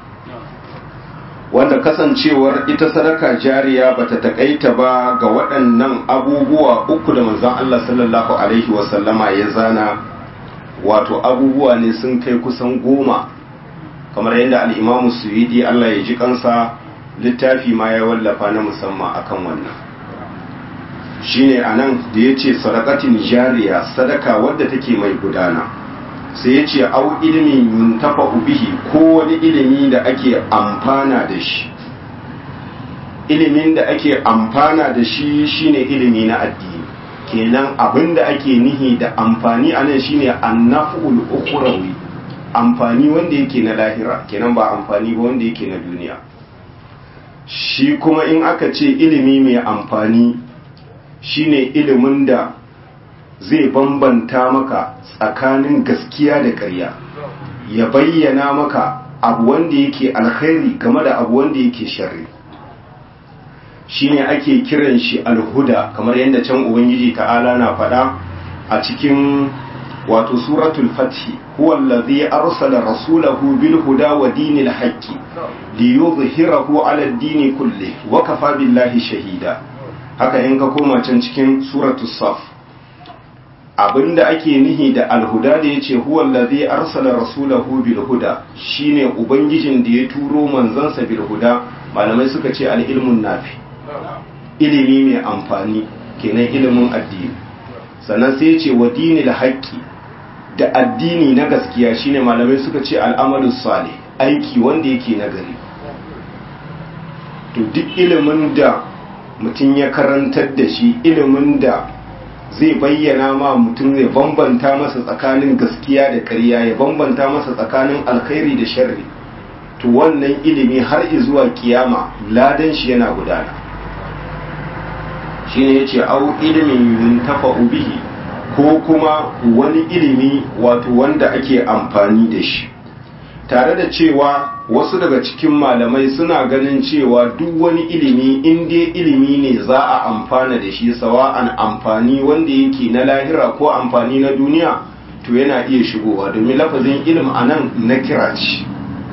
wanda kasancewar ita sadaka jariya bata takaita ba ga waɗannan abubuwa uku da manzon Allah sallallahu alaihi wasallama ya zana wato abubuwa ne sun kai kusan goma kamar yadda al'imamu suyidi Allah ya ji kansa littafi ma ya wallafa na musamman akan wannan shine anan da ya ce sadakatin jariya sadaka wadda take mai gudana sai ya ce au ilimin yuntafa bihi ko wani ilimi da ake amfana da shi ilimin da ake amfana da shi shine ilimi na addini kenan abin da ake nihi da amfani a nan shine annaf'ul ukhrawi amfani wanda yake na lahira kenan ba amfani ba wanda yake na duniya shi kuma in aka ce ilimi mai amfani shine ilimin da zai bambanta maka tsakanin gaskiya da ƙarya ya bayyana maka abu wanda yake alkhairi game da abu wanda yake sharri shine ake kiran shi alhuda kamar yadda can ubangiji ta'ala na faɗa a cikin wato suratul fathi huwa allazi arsala rasulahu bil huda wa dinil haqqi liyuzhirahu ala ad-dini kulli wa kafa billahi shahida haka in ka koma can cikin suratul saf abinda ake nihi da alhuda da yace huwa allazi arsala rasulahu bil huda shine ubangijin da ya turo manzansa bil huda malamai suka ce al ilmun nafi ilimi mai amfani kenan ilimin addini sannan sai yace wa dinil haqqi da addini na gaskiya shine malamai suka ce al'amalus salih aiki wanda yake nagari to duk ilimin da mutum ya karantar da shi ilimin da zai bayyana ma mutum zai bambanta masa tsakanin gaskiya da ƙarya ya bambanta masa tsakanin alkhairi da sharri to wannan ilimi har zuwa kiyama ladan shi yana gudana shine yace au ilimin yuntafa'u bihi ko kuma wani ilimi wato wanda ake amfani da shi tare da cewa wasu daga cikin malamai suna ganin cewa duk wani ilimi in dai ilimi ne za a amfana da shi sawa'an amfani wanda yake na lahira ko amfani na duniya to yana iya shigowa domin lafazin ilim a nan na kira ce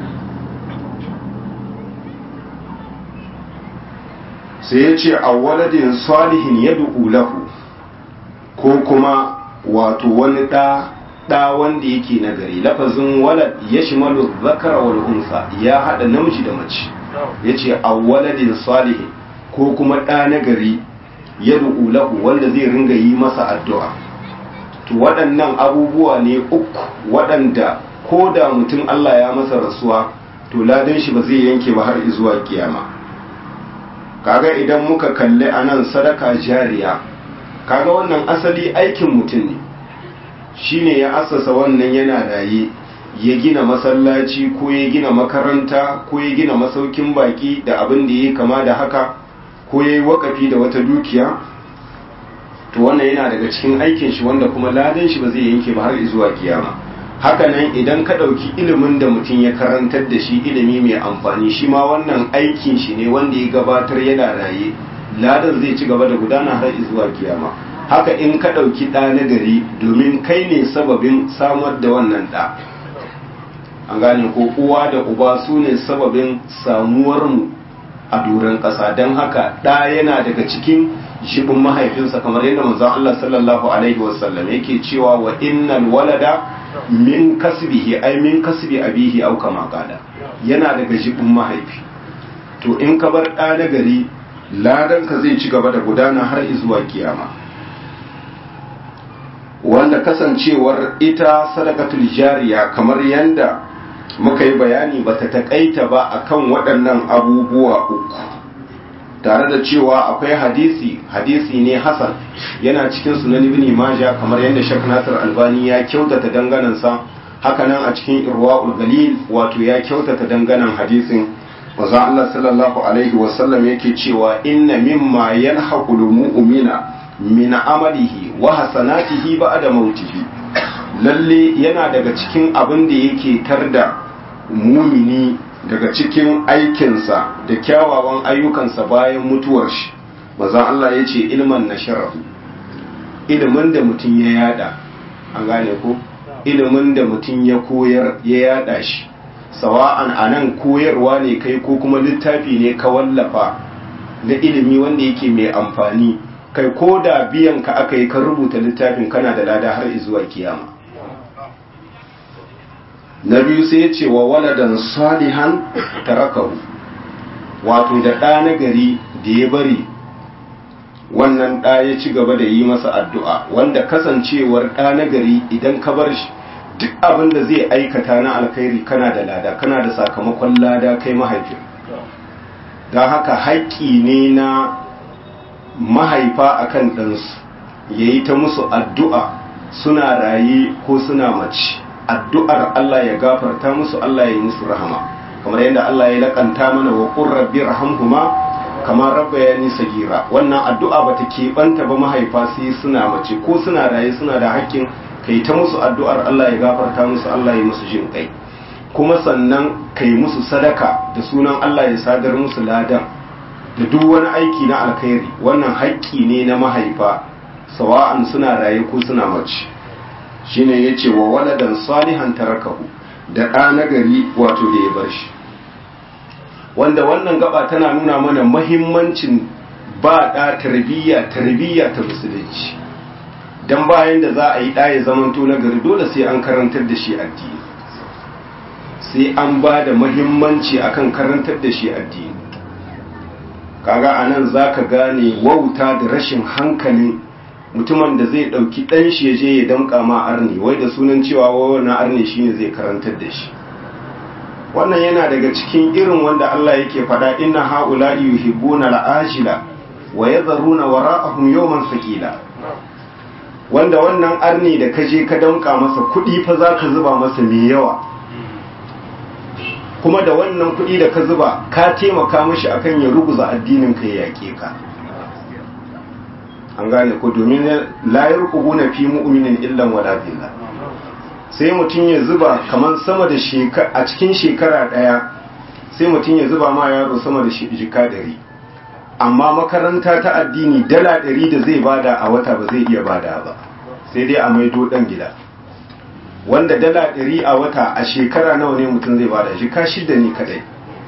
sai ya ce a waladin salihin ya lahu ko kuma wato wani ɗa ɗa wanda yake nagari lafazin walad ya shimalu zakara wal unsa ya haɗa namiji da mace ya ce a waladin salihin ko kuma ɗa nagari ya lahu wanda zai ringa yi masa addu'a to waɗannan abubuwa ne uku waɗanda ko da mutum Allah ya masa rasuwa to ladan shi ba zai yanke ba har zuwa kiyama kaga idan muka kalli anan sadaka jariya kaga wannan asali aikin mutum ne shine ya assasa wannan yana raye ya gina masallaci ko ya gina makaranta ko ya gina masaukin baki da abin da ya kama da haka ko ya yi wakafi da wata dukiya to wannan yana daga cikin aikin shi wanda kuma ladan shi ba zai yanke ba har zuwa kiyama hakanan idan ka ɗauki ilimin da mutum ya karantar da shi ilimi mai amfani shi ma wannan aikin shi ne wanda ya gabatar yana raye ladan zai ci gaba da gudana har zuwa kiyama haka in ka ɗauki ɗa na gari domin kai ne sababin samar da wannan ɗa an gane ko uwa da uba su ne sababin samuwarmu a doron ƙasa don haka ɗa yana daga cikin shibin mahaifinsa kamar yadda manzon Allah sallallahu alaihi wasallam yake cewa wa innal walada min kasbihi ai min kasbi abihi au kama qala yana daga shibin mahaifi to in ka bar ɗa na gari ladan ka zai ci gaba da gudana har zuwa kiyama wanda kasancewar ita sadakatul jariya kamar yanda muka yi bayani bata takaita ba akan waɗannan abubuwa uku tare da cewa akwai hadisi hadisi ne hasan yana cikin sunan ibn majah kamar yadda shek nasir albani ya kyautata danganansa hakanan a cikin irwaul galil wato ya kyautata danganan hadisin wazan Allah sallallahu alaihi wasallam yake cewa inna mimma yalhaqul mu'mina min amalihi wa hasanatihi ba'da mautihi lalle yana daga cikin abin da yake tarda mumini daga cikin aikinsa da kyawawan ayyukansa bayan mutuwar shi mazan Allah ya ce ilman na sharafu ilimin da mutum ya yada an gane ko ilimin da mutum ya koyar ya yada shi sawa'an a nan koyarwa ne kai ko kuma littafi ne ka wallafa na ilimi wanda yake mai amfani kai ko da biyan ka aka yi ka rubuta littafin kana da lada har zuwa kiyama na biyu sai ya ce wa waladan salihan tarakahu wato da ɗa na gari da ya bari wannan ɗa ya ci gaba da yi masa addu'a wanda kasancewar ɗa na gari idan ka bar shi duk abin da zai aikata na alkhairi kana da lada kana da sakamakon lada kai mahaifin don haka haƙƙi ne na mahaifa akan ɗansu ya yi ta musu addu'a suna raye ko suna mace addu'ar Allah ya gafarta musu Allah ya yi musu rahama kamar yadda Allah ya laƙanta mana wa qur rabbi rahamhuma kamar rabba ya nisa gira wannan addu'a bata keɓanta ba mahaifa sai suna mace ko suna raye suna da hakkin kai ta musu addu'ar Allah ya gafarta musu Allah ya musu jin kai kuma sannan kai musu sadaka da sunan Allah ya sadar musu ladan da duk wani aiki na alkhairi wannan haƙƙi ne na mahaifa sawa'an suna raye ko suna mace shine ya ce wa waladan salihan tarakahu da ɗa nagari wato da ya bar shi wanda wannan gaba tana nuna mana mahimmancin ba ɗa tarbiyya tarbiyya ta musulunci don bayan da za a yi ɗaya zamanto nagari dole sai an karantar da shi addini sai an ba da mahimmanci akan karantar da shi addini kaga anan za ka gane wauta da rashin hankalin mutumin da zai ɗauki ɗan shi ya je ya damƙa ma arni wai da sunan cewa wannan arni shine zai karantar da shi wannan yana daga cikin irin wanda Allah yake faɗa inna haula'i yuhibbuna al'ajila wa yadharuna wara'ahum yawman thaqila wanda wannan arni da ka je ka damƙa masa kuɗi fa zaka zuba masa mai yawa kuma da wannan kuɗi da ka zuba ka taimaka mishi akan ya ruguza addinin ka ya yaƙe ka an gane ko domin la yarqubuna fi mu'minin illan wala billah sai mutum ya zuba kamar sama da shekara a cikin shekara daya sai mutum ya zuba ma yaro sama da jika dari amma makaranta ta addini dala dari da zai bada a wata ba zai iya bada ba sai dai a maido dan gida wanda dala dari a wata a shekara nawa ne mutum zai bada jika shida ne kadai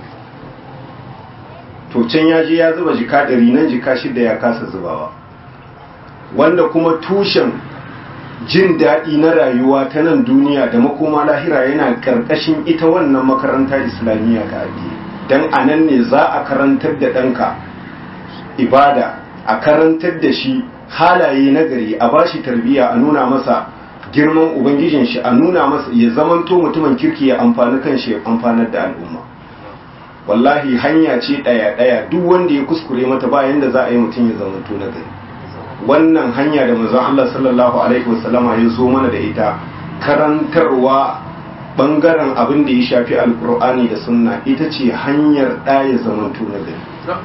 to can ya je ya zuba jika dari nan jika shida ya kasa zubawa wanda kuma tushen jin daɗi na rayuwa ta nan duniya da makoma lahira yana ƙarƙashin ita wannan makaranta islamiyya ta addini don a nan ne za a karantar da ɗanka ibada a karantar da shi halaye na gari a ba shi tarbiyya a nuna masa girman ubangijin shi a nuna masa ya zamanto mutumin kirki ya amfani kan shi ya amfanar da al'umma wallahi hanya ce ɗaya ɗaya duk wanda ya kuskure mata bayan da za a yi mutum ya zamanto na gari wannan hanya da manzon Allah sallallahu alaihi wasallama ya zo mana da ita karantarwa bangaren abin da ya shafi alkur'ani da sunna ita ce hanyar ɗaya zamanto na gari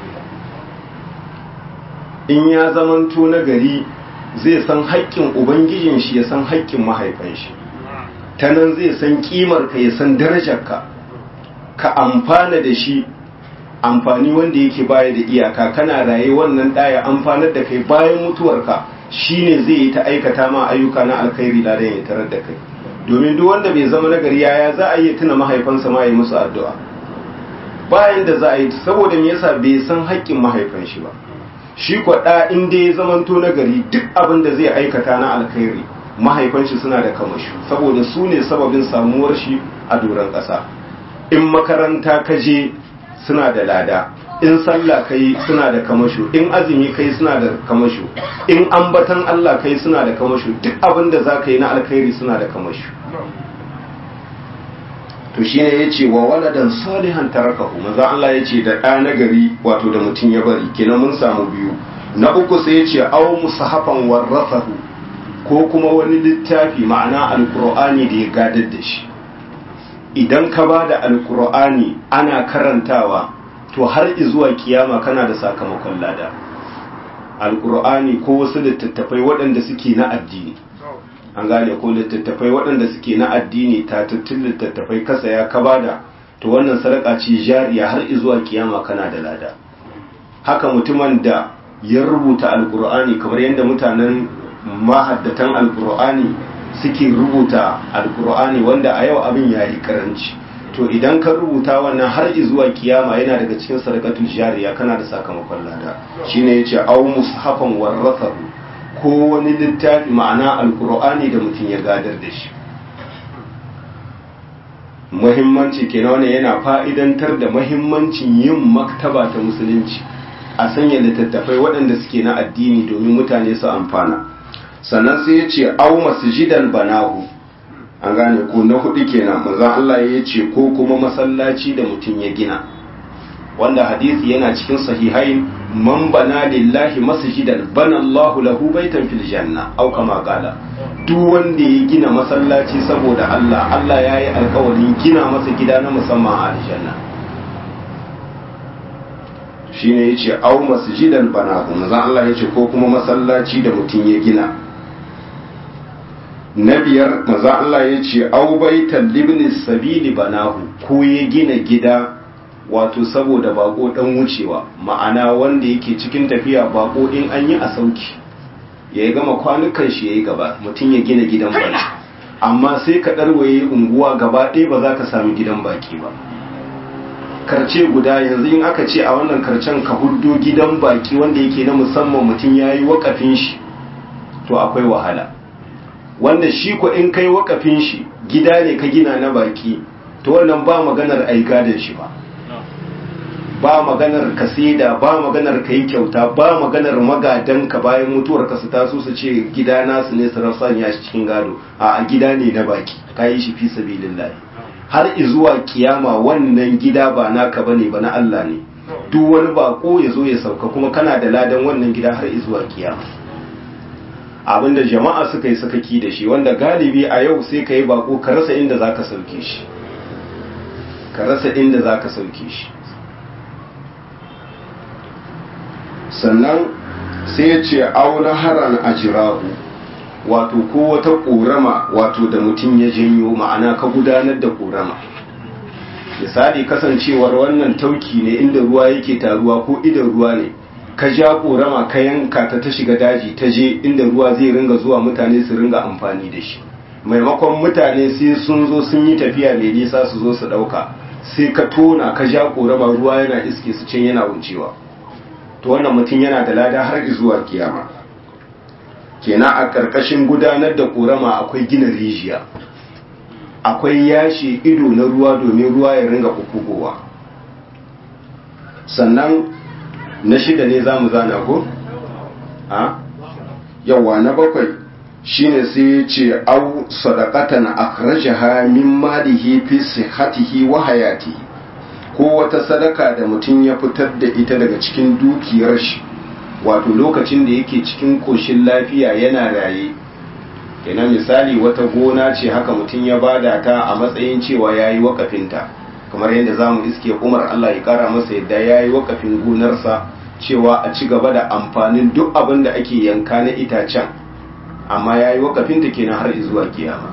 in ya zamanto na gari zai san haƙƙin ubangijin shi ya san haƙƙin mahaifan shi ta nan zai san ƙimar ka ya san darajarka ka amfana da shi amfani wanda yake baya da iyaka kana raye wannan ɗaya amfanar da kai bayan mutuwarka shine zai yi ta aikata ma ayyuka na alkhairi da ya tarar da kai domin duk wanda bai zama nagari yaya za a yi tuna mahaifansa ma yi musu addu'a bayan da za a yi saboda me yasa bai san haƙƙin mahaifan shi ba shi kwaɗa in dai ya zamanto nagari duk abin da zai aikata na alkhairi mahaifan shi suna da kamashi saboda su ne sababin samuwar shi a doron ƙasa in makaranta ka je suna da lada in sallah kai suna da kamasho in azumi kai suna da kamasho in ambatan Allah kai suna da kamasho duk abin da za ka yi na alkhairi suna da kamasho to shi ne ya ce wa waladan salihan tarakahu maza Allah ya ce da ɗa na gari wato da mutum ya bari kenan mun samu biyu na uku sai ya ce au musahafan warrafahu ko kuma wani littafi ma'ana alkur'ani da ya gadar da shi idan ka ba da alkur'ani ana karantawa to har zuwa kiyama kana da sakamakon lada alkur'ani ko wasu littattafai waɗanda suke na addini an gane ko littattafai waɗanda suke na addini tatattun littattafai kasa ya ka bada to wannan sadaka ce jariya har zuwa kiyama kana da lada haka mutumin da ya rubuta alkur'ani kamar yadda mutanen mahaddatan alkur'ani suke rubuta alkur'ani wanda a yau abin ya yi karanci to idan ka rubuta wannan har zuwa kiyama yana daga cikin sadakatul jariya kana da sakamakon lada shine yace aw mushafan warathahu ko wani littafi ma'ana alkur'ani da mutum ya gadar da shi muhimmanci kenan wannan yana fa'idantar da muhimmancin yin maktaba ta musulunci a sanya littattafai waɗanda suke na addini domin mutane su amfana sannan sai ya ce au masjidan banahu an gane ko na hudu kenan manzon Allah ya ce ko kuma masallaci da mutum ya gina wanda hadisi yana cikin sahihain man bana lillahi masjidan bana Allahu lahu baitan fil janna au kama qala duk wanda ya gina masallaci saboda Allah Allah ya yi alkawarin gina masa gida na musamman a aljanna shine yace au masjidan banahu manzon Allah yace ko kuma masallaci da mutum ya gina na biyar maza Allah ya ce aubaitan libni sabili banahu ko ya gina gida wato saboda bako dan wucewa ma'ana wanda yake cikin tafiya bako in an yi a sauki ya yi gama kwanukan shi ya yi gaba mutum ya gina gidan baki amma sai ka ɗarwaye unguwa gaba ɗaya ba za ka sami gidan baki ba karce guda yanzu in aka ce a wannan karcen ka huddo gidan baki wanda yake na musamman mutum ya yi wakafin shi to akwai wahala wanda shi ko in kai wakafin shi gida ne ka gina na baki to wannan ba maganar aika da shi ba ba maganar ka saida ba maganar ka yi kyauta ba maganar magadan ka bayan mutuwar ka su taso su ce gida nasu ne su rasa ya shi cikin gado a gida ne na baki ka yi shi fi sabilillah har izuwa kiyama wannan gida ba naka bane ba na Allah ne duk wani bako ya zo ya sauka kuma kana da ladan wannan gida har izuwa kiyama abinda jama'a suka yi sakaki da shi wanda galibi a yau sai ka yi bako ka rasa inda za ka sauke shi ka rasa inda za ka sauke shi sannan sai ya ce auna haran ajirahu wato ko wata ƙorama wato da mutum ya janyo ma'ana ka gudanar da ƙorama misali kasancewar wannan tauki ne inda ruwa yake taruwa ko idan ruwa ne ka ja ƙorama ka yanka ta ta shiga daji ta je inda ruwa zai ringa zuwa mutane su ringa amfani da shi maimakon mutane sai sun zo sun yi tafiya mai nisa su zo su ɗauka sai ka tona ka ja ƙorama ruwa yana iske su can yana wucewa to wannan mutum yana da lada har zuwa kiyama kenan a ƙarƙashin gudanar da ƙorama akwai gina rijiya akwai yashi ido na ruwa domin ruwa ya ringa kukugowa sannan na shida ne za mu zana ko? a? yawa na bakwai shine sai ya ce au sadaqatan akhrajaha min malihi fi sihhatihi wa hayatihi ko wata sadaka da mutum ya fitar da ita daga cikin dukiyar shi wato lokacin da yake cikin koshin lafiya yana raye kenan misali wata gona ce haka mutum ya bada ta a matsayin cewa ya yi wakafinta kamar yadda za mu iske umar allah ya kara masa yadda ya yi wakafin gonarsa cewa a ci gaba da amfanin duk abin da ake yanka na itacen amma ya yi wakafinta kenan har zuwa kiyama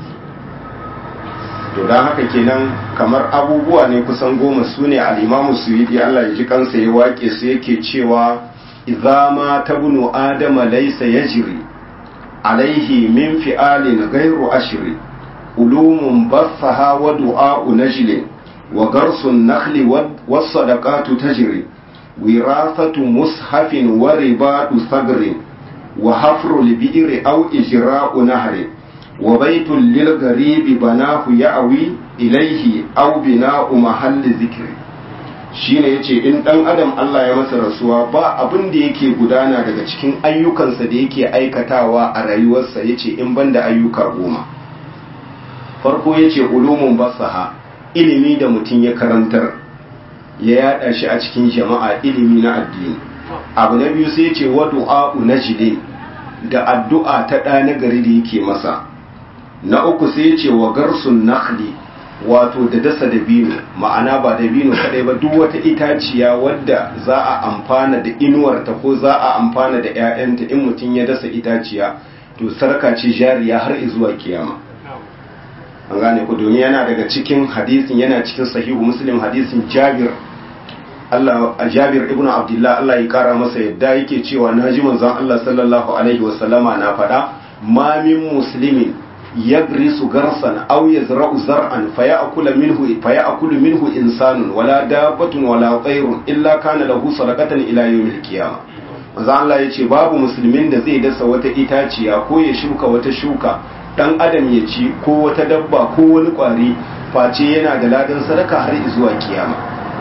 to don haka kenan kamar abubuwa ne kusan goma su ne al'imamu su yi allah ya ji kansa ya wake su yake cewa idza ma tabnu adama laysa yajri alaihi min fi'alin ghairu ashri ulumun bassaha wa du'a'u najlin wa garsun nakhli was sadaqatu tajri wirasatu mushafin wa ribatu sagrin wa hafru al-bi'ri aw ijra'u nahrin wa baitul lil gharibi banahu ya'wi ilayhi aw bina'u mahalli zikri shine yace in dan adam Allah ya masa rasuwa ba abin da yake gudana daga cikin ayyukansa da yake aikatawa a rayuwarsa yace in banda ayyuka goma farko yace ulumun basaha ilimi da mutum ya karantar ya yada shi a cikin jama'a ilimi na addini abu na biyu sai yace wa du'a najdi da addu'a ta ɗa na gari da yake masa na uku sai yace wa garsun nakhli wato da dasa dabino ma'ana ba dabino kadai ba duk wata itaciya wadda za a amfana da inuwarta ko za a amfana da 'ya'yanta in mutum ya dasa itaciya to sarka ce jariya har zuwa kiyama an gane ku domin yana daga cikin hadisin yana cikin sahihu muslim hadisin jabir Allah Jabir ibn Abdullah Allah ya kara masa yadda yake cewa naji manzon Allah sallallahu alaihi wasallama na faɗa ma min muslimin yagrisu garsan aw yazra'u zar'an faya'kulu minhu faya'kulu minhu insanun wala dabbatun wala tayrun illa kana lahu sadaqatan ila yawmil qiyamah manzo Allah yace babu musulmin da zai dasa wata itaciya ko ya shuka wata shuka dan adam ya ci ko wata dabba ko wani kwari face yana da ladan sadaka har zuwa kiyama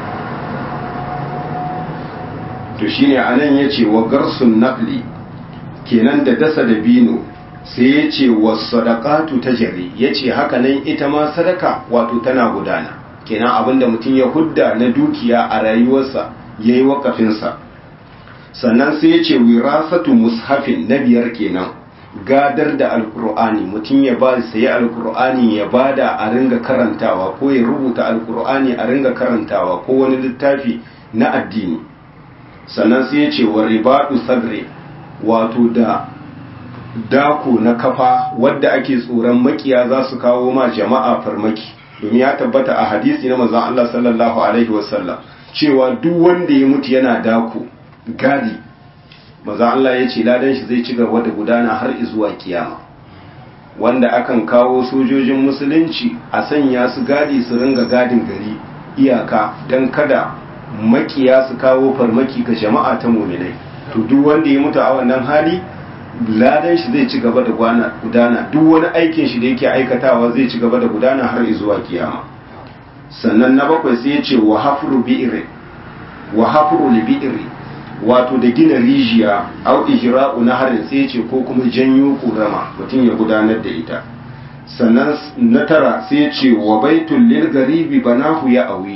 to shine anan yace wa garsun naqli kenan da dasa da bino sai ya ce wa sadaqatu tajri ya ce haka nan ita ma sadaka wato tana gudana kenan abinda mutum ya hudda na dukiya a rayuwarsa ya yi wakafinsa sannan sai ya ce wirasatu mushafin na biyar kenan gadar da alkur'ani mutum ya ba sayi alkur'ani ya bada a ringa karantawa ko ya rubuta alkur'ani a ringa karantawa ko wani littafi na addini sannan sai ya ce wa ribadu sagre wato da dako na kafa wadda ake tsoron makiya za su kawo ma jama'a farmaki domin ya tabbata a hadisi na manzon Allah sallallahu alaihi wasallam cewa duk wanda ya mutu yana dako gadi manzon Allah ya ce ladan shi zai ci gaba da gudana har zuwa kiyama wanda akan kawo sojojin musulunci a sanya su gadi su ringa gadin gari iyaka don kada makiya su kawo farmaki ga jama'a ta muminai to duk wanda ya mutu a wannan hali ladan shi zai ci gaba da gudana duk wani aikin shi da yake aikatawa zai ci gaba da gudana har zuwa kiyama sannan na bakwai sai ya ce wa hafru bi'ri wa hafru li bi'ri wato da gina rijiya au ijra'u naharin sai ya ce ko kuma janyo kurama mutum ya gudanar da ita sannan na tara sai ya ce wa baitul lil garibi banahu ya awi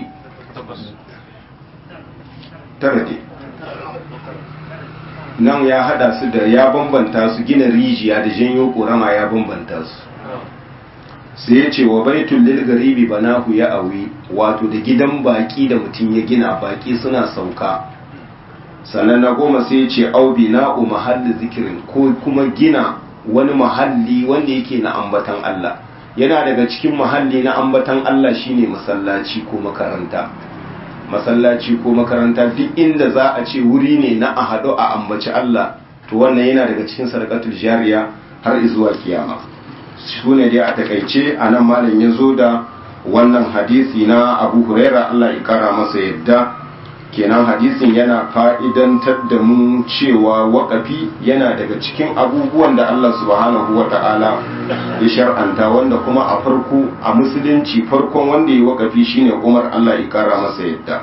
tara dai nan ya hada su da ya bambanta su gina rijiya da janyo korama ya bambanta su sai ya ce wa baitul lil garibi banahu ya awi wato da gidan baki da mutum ya gina baki suna sauka sannan na goma sai ya ce au bina'u mahalli zikirin ko kuma gina wani mahalli wanda yake na ambatan Allah yana daga cikin mahalli na ambatan Allah shine masallaci ko makaranta masallaci ko makaranta duk inda za a ce wuri ne na a haɗu a ambaci Allah to wannan yana daga cikin sadaqatul jariya har zuwa kiyama su ne dai a takaice a nan malam ya zo da wannan hadisi na abu huraira Allah ya kara masa yadda kenan hadisin yana fa'idantar da mu cewa waƙafi yana daga cikin abubuwan da Allah subhanahu wa ta'ala ya shar'anta wanda kuma a farko a musulunci farkon wanda ya waƙafi shine umar Allah ya kara masa yadda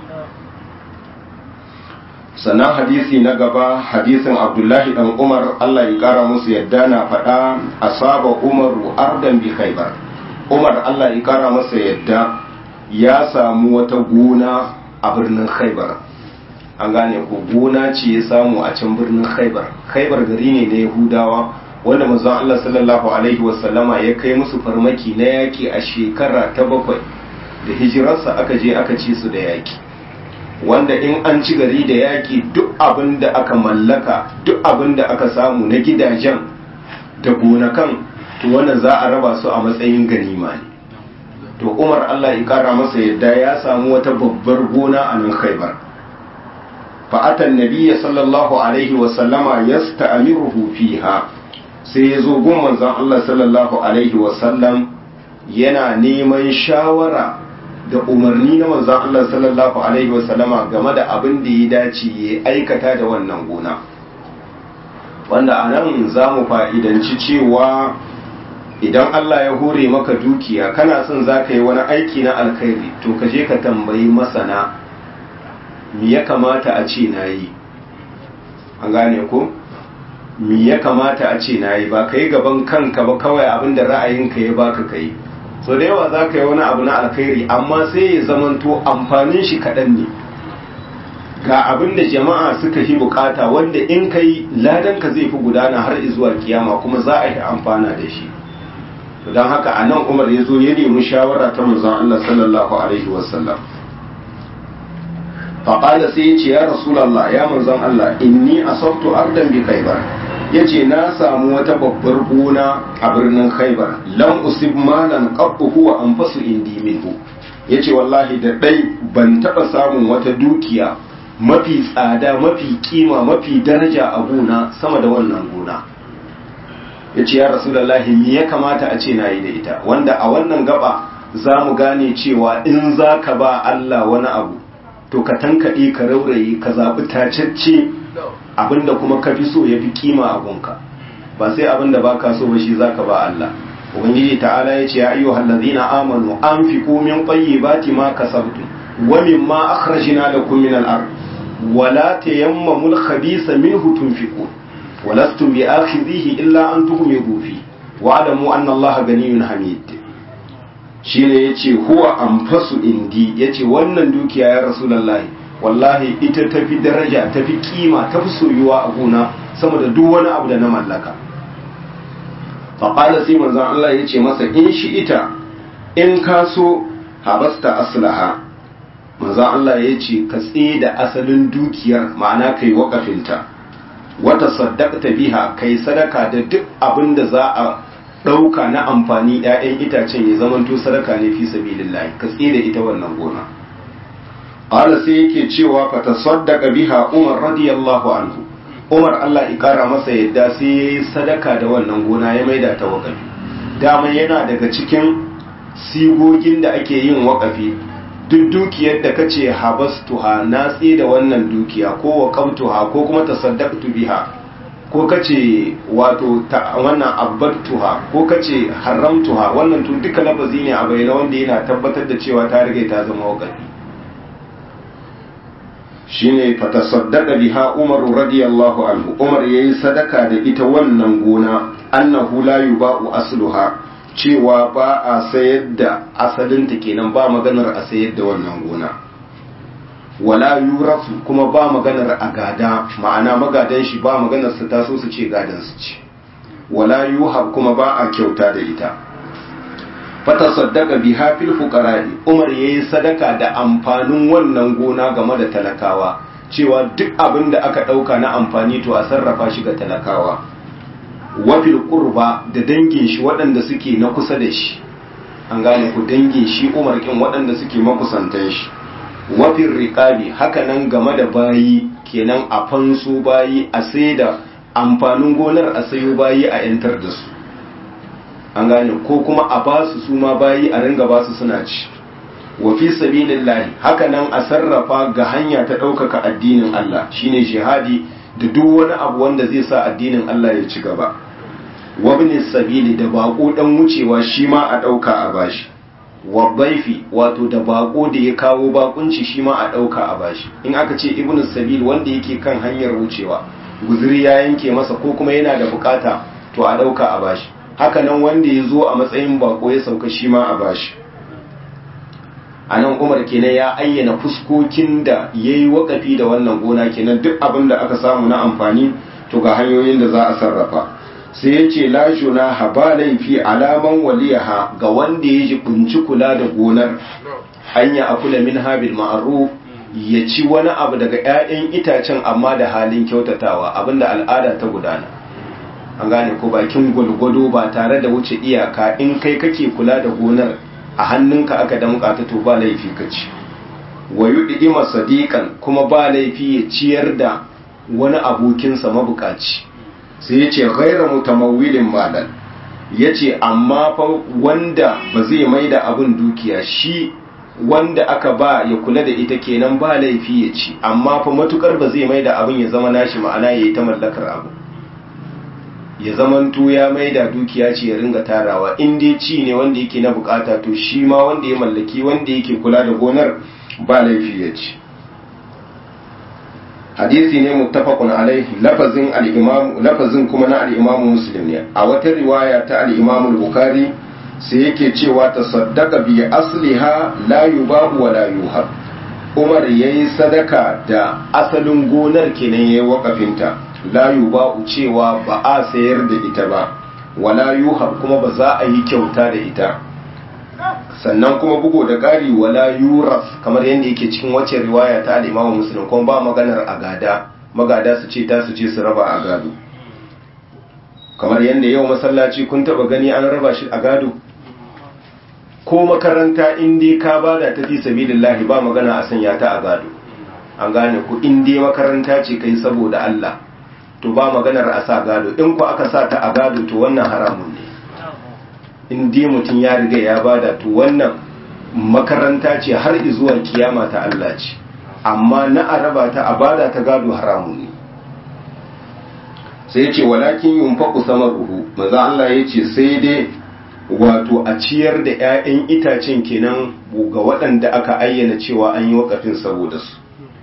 sannan hadisi na gaba hadisin abdullahi dan umar Allah ya kara musu yadda na faɗa asaba umaru ardan bi khaybar umar Allah ya kara masa yadda ya samu wata gona a birnin khaibar an gane ko gona ce ya samu a can birnin khaibar khaibar gari ne na yahudawa wanda manzon Allah sallallahu alaihi wasallama ya kai musu farmaki na yaki a shekara ta bakwai da hijirarsa aka je aka ci su da yaki wanda in an ci gari da yaki duk abin da aka mallaka duk abin da aka samu na gidajen da gonakan to wannan za a raba su a matsayin ganima ne to umar allah ya kara masa yadda ya samu wata babbar gona a nan khaibar fa'atan nabiya sallallahu alaihi wasallama ya sta'amiruhu fiha sai ya zo gun manzon allah sallallahu alaihi wasallam yana neman shawara da umarni na manzon allah sallallahu alaihi wasallama game da abin da ya dace ya aikata da wannan gona wanda a nan za mu fa'idanci cewa idan Allah ya hore maka dukiya kana son za ka yi wani aiki na alkhairi to ka je ka tambayi masana mi ya kamata a ce na yi an gane ko mi ya kamata a ce na yi ba ka yi gaban kanka ba kawai abin da ra'ayinka ya baka ka yi so da yawa za ka yi wani abu na alkhairi amma sai ya zamanto amfanin shi kaɗan ne ga abin da jama'a suka yi bukata wanda in ka yi ladanka zai fi gudana har zuwa kiyama kuma za a yi amfana da shi don haka a nan umar ya zo ya nemi shawara ta manzon Allah sallallahu alaihi wasallam faƙala sai ya ce ya rasulallah ya manzon Allah inni asabtu ardan bi khaybar ya ce na samu wata babbar gona a birnin khaybar lam usib malan qabbu huwa anfasu indi minhu ya ce wallahi da ɗai ban taɓa samun wata dukiya mafi tsada mafi kima mafi daraja a gona sama da wannan gona ya ce ya rasulallahi me ya kamata a ce na yi da ita wanda a wannan gaba za mu gane cewa in za ka ba Allah wani abu to ka tankaɗe ka rauraye ka zaɓi tacacce abinda kuma ka fi so ya fi kima a gunka ba sai abinda ba ka so ba shi za ka ba Allah ubangiji ta'ala ya ce ya ayyu hallazina amanu anfiqu min tayyibati ma kasabtum wa mimma akhrajna lakum min al-ard wala tayammamul khabisa minhu tunfiqun ولستم بآخذيه إلا أن تغمضوا فيه واعلموا أن الله غني حميد shine yace huwa anfasu indi yace wannan dukiya ya rasulullahi wallahi ita tafi daraja tafi kima tafi soyuwa a gona sama da duk wani abu da na mallaka faqala sai manzon Allah yace masa in shi ita in ka so habasta aslaha manzon Allah yace ka tsaye da asalin dukiyar ma'ana kai wakafinta wata saddaqta biha kai sadaka da duk abin da za a ɗauka na amfani 'ya'yan itacen ya zamanto sadaka ne fi sabilillahi ka tsira ita wannan gona qala sai yake cewa fa tasaddaqa biha umar radiyallahu anhu umar Allah ya kara masa yadda sai yayi sadaka da wannan gona ya maida ta wakafi dama yana daga cikin sigogin da ake yin wakafi duk dukiyar da kace habastuha na da wannan dukiya ko waqamtuha ko kuma tasaddaqtu biha ko kace wato wannan abbattuha ko kace haramtuha wannan to duka lafazi ne a bayyana wanda yana tabbatar da cewa ta riga ta zama waqafi shine fatasaddaqa biha Umar radiyallahu anhu Umar yayi sadaka da ita wannan gona annahu la yuba'u asluha cewa ba a sayar da asalinta kenan ba maganar a sayar da wannan gona wala yurafu kuma ba maganar a gada ma'ana magadan shi ba maganar su taso su ce gadan su ce wala yuhab kuma ba a kyauta da ita fata saddaka biha fil fuqara'i Umar yayi sadaka da amfanin wannan gona game da talakawa cewa duk abin da aka dauka na amfani to a sarrafa shi ga talakawa wa fil qurba da dangin shi waɗanda suke na kusa da shi an gane ku dangin shi Umar kin waɗanda suke makusantan shi wa fil riqabi haka nan game da bayi kenan a fansu bayi a saida amfanin gonar a sayo bayi a yantar da su an gane ko kuma a ba su su ma bayi a ringa ba su suna ci wa fi sabilillahi haka nan a sarrafa ga hanya ta ɗaukaka addinin Allah shine jihadi da duk wani abu wanda zai sa addinin Allah ya ci gaba wa bin sabili da bako dan wucewa shi ma a ɗauka a bashi wa baifi wato da bako da ya kawo bakunci shi ma a ɗauka a bashi in aka ce ibnu sabil wanda yake kan hanyar wucewa guzuri ya yanke masa ko kuma yana da bukata to a ɗauka a bashi haka nan wanda ya zo a matsayin bako ya sauka shi ma a bashi a nan umar kenan ya ayyana fuskokin da ya yi wakafi da wannan gona kenan duk abin da aka samu na amfani to ga hanyoyin da za a sarrafa sai ya ce lajuna haba laifi alaman waliyaha ga wanda ya ji kunci kula da gonar hanya a kula min habil ma'aruf ya ci wani abu daga 'ya'yan itacen amma da halin kyautatawa abinda al'ada ta gudana an gane ko bakin gwalgwado ba tare da wuce iyaka in kai kake kula da gonar a hannunka aka damƙa ta to ba laifi ka ci wa yudi sadiqan kuma ba laifi ya ciyar da wani abokinsa mabukaci sai ya ce ghaira mutamawwilin malan ya ce amma fa wanda ba zai mai da abin dukiya shi wanda aka ba ya kula da ita kenan ba laifi ya ci amma fa matukar ba zai mai da abin ya zama nashi ma'ana ya yi ta mallakar abu ya zamanto ya mai da dukiya ce ya ringa tarawa in dai ci ne wanda yake na bukata to shi ma wanda ya mallaki wanda yake kula da gonar ba laifi ya ci hadisi ne muttafaqun alaihi lafazin al-imam lafazin kuma na al-imam muslim ne a wata riwaya ta al-imam al-bukhari sai yake cewa tasaddaqa bi asliha la yubahu wa la yuhab umar yayi sadaka da asalin gonar kenan yayi wakafinta la yuba'u cewa ba a sayar da ita ba wala yuhab kuma ba za a yi kyauta da ita sannan kuma bugo da ƙari wala yuras kamar yadda yake cikin wacce riwaya ta al-Imam Muslim kuma ba maganar agada magada su ce ta su ce su raba a gado kamar yadda yau masallaci kun taba gani an raba shi a gado ko makaranta in dai ka bada ta fi sabilillahi ba magana a sanya ta a gado an gane ku in dai makaranta ce kai saboda Allah to ba maganar a sa gado in ku aka sa ta a gado to wannan haramun ne in dai mutum ya riga ya bada to wannan makaranta ce har zuwa kiyama ta Allah ce amma na araba ta a bada ta gado haramun ne sai ya ce walakin yunfaku samaruhu maza Allah ya ce sai dai wato a ciyar da 'ya'yan itacen kenan ga waɗanda aka ayyana cewa an yi wakafin saboda su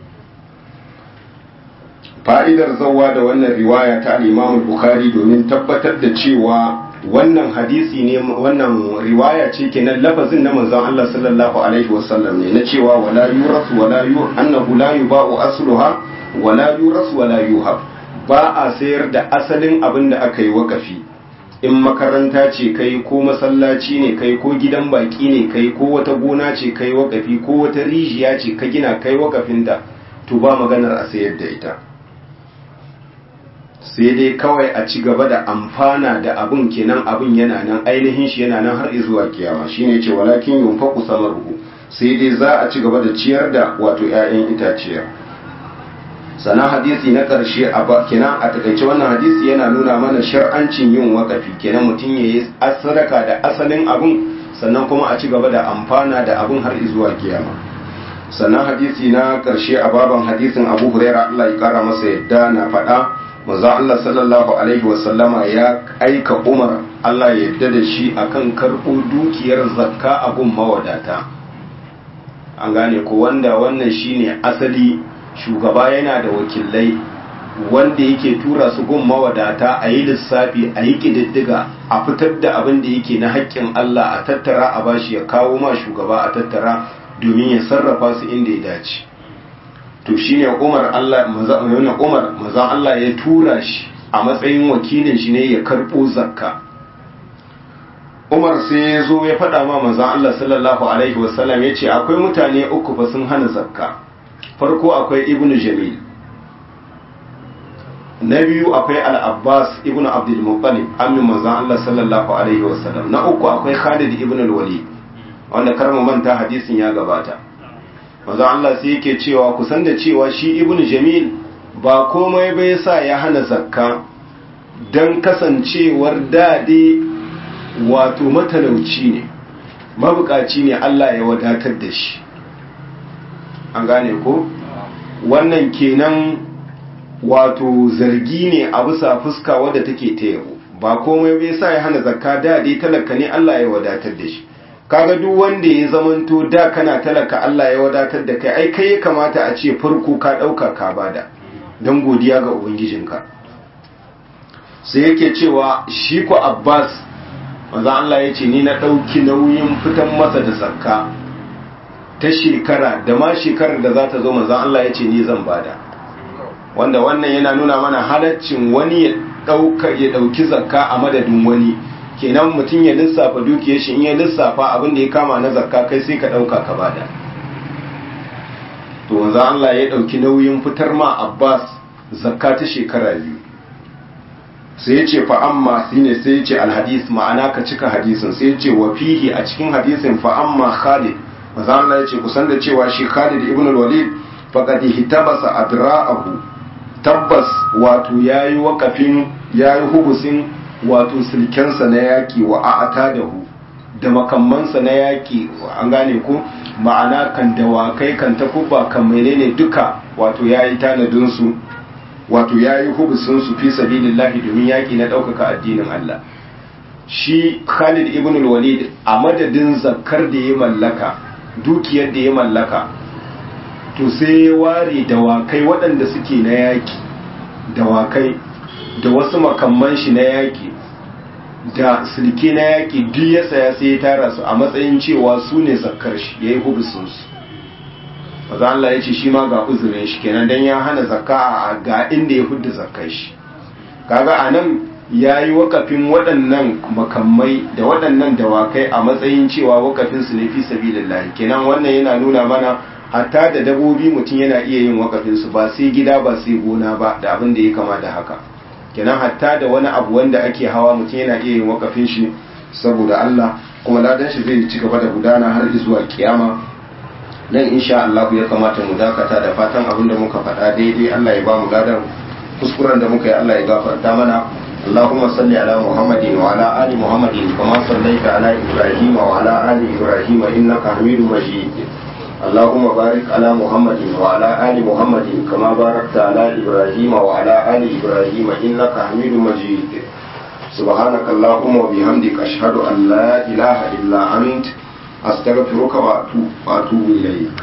fa'idar zawa da wannan riwaya ta al'imamun Bukhari domin tabbatar da cewa wannan hadisi ne wannan riwaya ce kenan lafazin na manzon Allah sallallahu alaihi wasallam ne na cewa wala yurasu wala yu annahu la yuba'u asluha wala yurasu wala yuhab ba a sayar da asalin abin da aka yi wakafi in makaranta ce kai ko masallaci ne kai ko gidan baki ne kai ko wata gona ce kai wakafi ko wata rijiya ce ka gina kai wakafinta to ba maganar a sayar da ita sai dai kawai a ci gaba da amfana da abin kenan abin yana nan ainihin shi yana nan har zuwa kiyama shine ce walakin yunfaqu samaruhu sai dai za a ci gaba da ciyar da wato 'ya'yan itaciya sannan hadisi na ƙarshe a kenan a takaice wannan hadisi yana nuna mana shar'ancin yin wakafi kenan mutum ya yi sadaka da asalin abin sannan kuma a ci gaba da amfana da abin har zuwa kiyama sannan hadisi na ƙarshe a baban hadisin abu huraira allah ya kara masa yadda na faɗa manzo Allah sallallahu alaihi wasallama ya aika Umar Allah ya yarda da shi akan karɓo dukiyar zakka a gun mawadata an gane ko wanda wannan shine asali shugaba yana da wakilai wanda yake tura su gun mawadata a yi lissafi a yi ƙididdiga a fitar da abin da yake na haƙƙin Allah a tattara a bashi ya kawo ma shugaba a tattara domin ya sarrafa su inda ya dace to shine Umar Allah mazan Umar mazan Allah ya tura shi a matsayin wakilin shi ne ya karbo zakka umar sai ya zo ya faɗa ma manzan Allah sallallahu alaihi wasallam ya ce akwai mutane uku fa sun hana zakka farko akwai ibnu jamil na biyu akwai al-abbas ibnu abdul muttalib amin manzan Allah sallallahu alaihi wasallam na uku akwai khalid ibn al-walid wanda karmu manta hadisin ya gabata manzan Allah sai yake cewa kusan da cewa shi ibnu jamil ba komai bai sa ya hana zakka dan kasancewar dade wato matalauci ne mabukaci ne Allah ya wadatar da shi an gane ko wannan kenan wato zargi ne a bisa fuska wadda take ta yabo ba komai bai sa ya hana zakka da dai talaka ne Allah ya wadatar da shi kaga duk wanda ya zamanto da kana talaka Allah ya wadatar da kai ai kai ya kamata a ce farko ka dauka ka bada don godiya ga ubangijinka sai yake cewa shi ko Abbas manzo Allah ya ce ni na dauki nauyin fitan masa da zakka ta shekara da ma shekarar da za ta zo manzo Allah ya ce ni zan bada wanda wannan yana nuna mana halaccin wani ya dauka ya dauki zakka a madadin wani kenan mutum ya lissafa dukiyar shi in ya lissafa abin da ya kama na zakka kai sai ka dauka ka bada to wanzu Allah ya dauki nauyin fitar ma Abbas zakka ta shekara biyu sai ya ce fa amma shine sai ya ce alhadis ma'ana ka cika hadisin sai ya ce wa fihi a cikin hadisin fa amma Khalid wanzu Allah ya ce kusan da cewa shi Khalid ibn al-Walid faqad hitabasa adra'ahu tabbas wato yayi wakafin yayi hubusin wato silkensa na yaƙi wa a'ata da hu da makammansa na yaƙi an gane ko ma'ana kan dawakai kan takuba kan menene duka wato ya yi tanadinsu wato ya yi hubusinsu fi sabilillahi domin yaƙi na ɗaukaka addinin Allah shi Khalid ibn walid a madadin zakar da ya mallaka dukiyar da ya mallaka to sai ya ware dawakai waɗanda suke na yaƙi dawakai da wasu makamman shi na yaƙi da silke na yaƙi duk ya saya sai ya tara su a matsayin cewa su ne zakkar shi ya yi hubusinsu maza Allah ya ce shi ma ga uzurin shi kenan don ya hana zakka a ga inda ya hudu zakkar shi kaga a nan ya yi wakafin waɗannan makamai da waɗannan dawakai a matsayin cewa wakafin su ne fi sabilillahi kenan wannan yana nuna mana hatta da dabobi mutum yana iya yin wakafin su ba sai gida ba sai gona ba da abin da ya kama da haka kenan hatta da wani abu wanda ake hawa mutum yana iya yin wakafin shi saboda Allah kuma ladan shi zai ci gaba da gudana har zuwa kiyama nan insha Allah ya kamata mu dakata da fatan abin da muka faɗa daidai Allah ya ba mu ladan kuskuren da muka yi Allah ya gafarta mana اللهم صل على محمد وعلى آل محمد كما صليت على إبراهيم وعلى آل إبراهيم إنك حميد مجيد اللهم بارك على محمد وعلى آل محمد كما باركت على إبراهيم وعلى آل إبراهيم إنك حميد مجيد سبحانك اللهم وبحمدك أشهد أن لا إله إلا أنت أستغفرك وأتوب إليك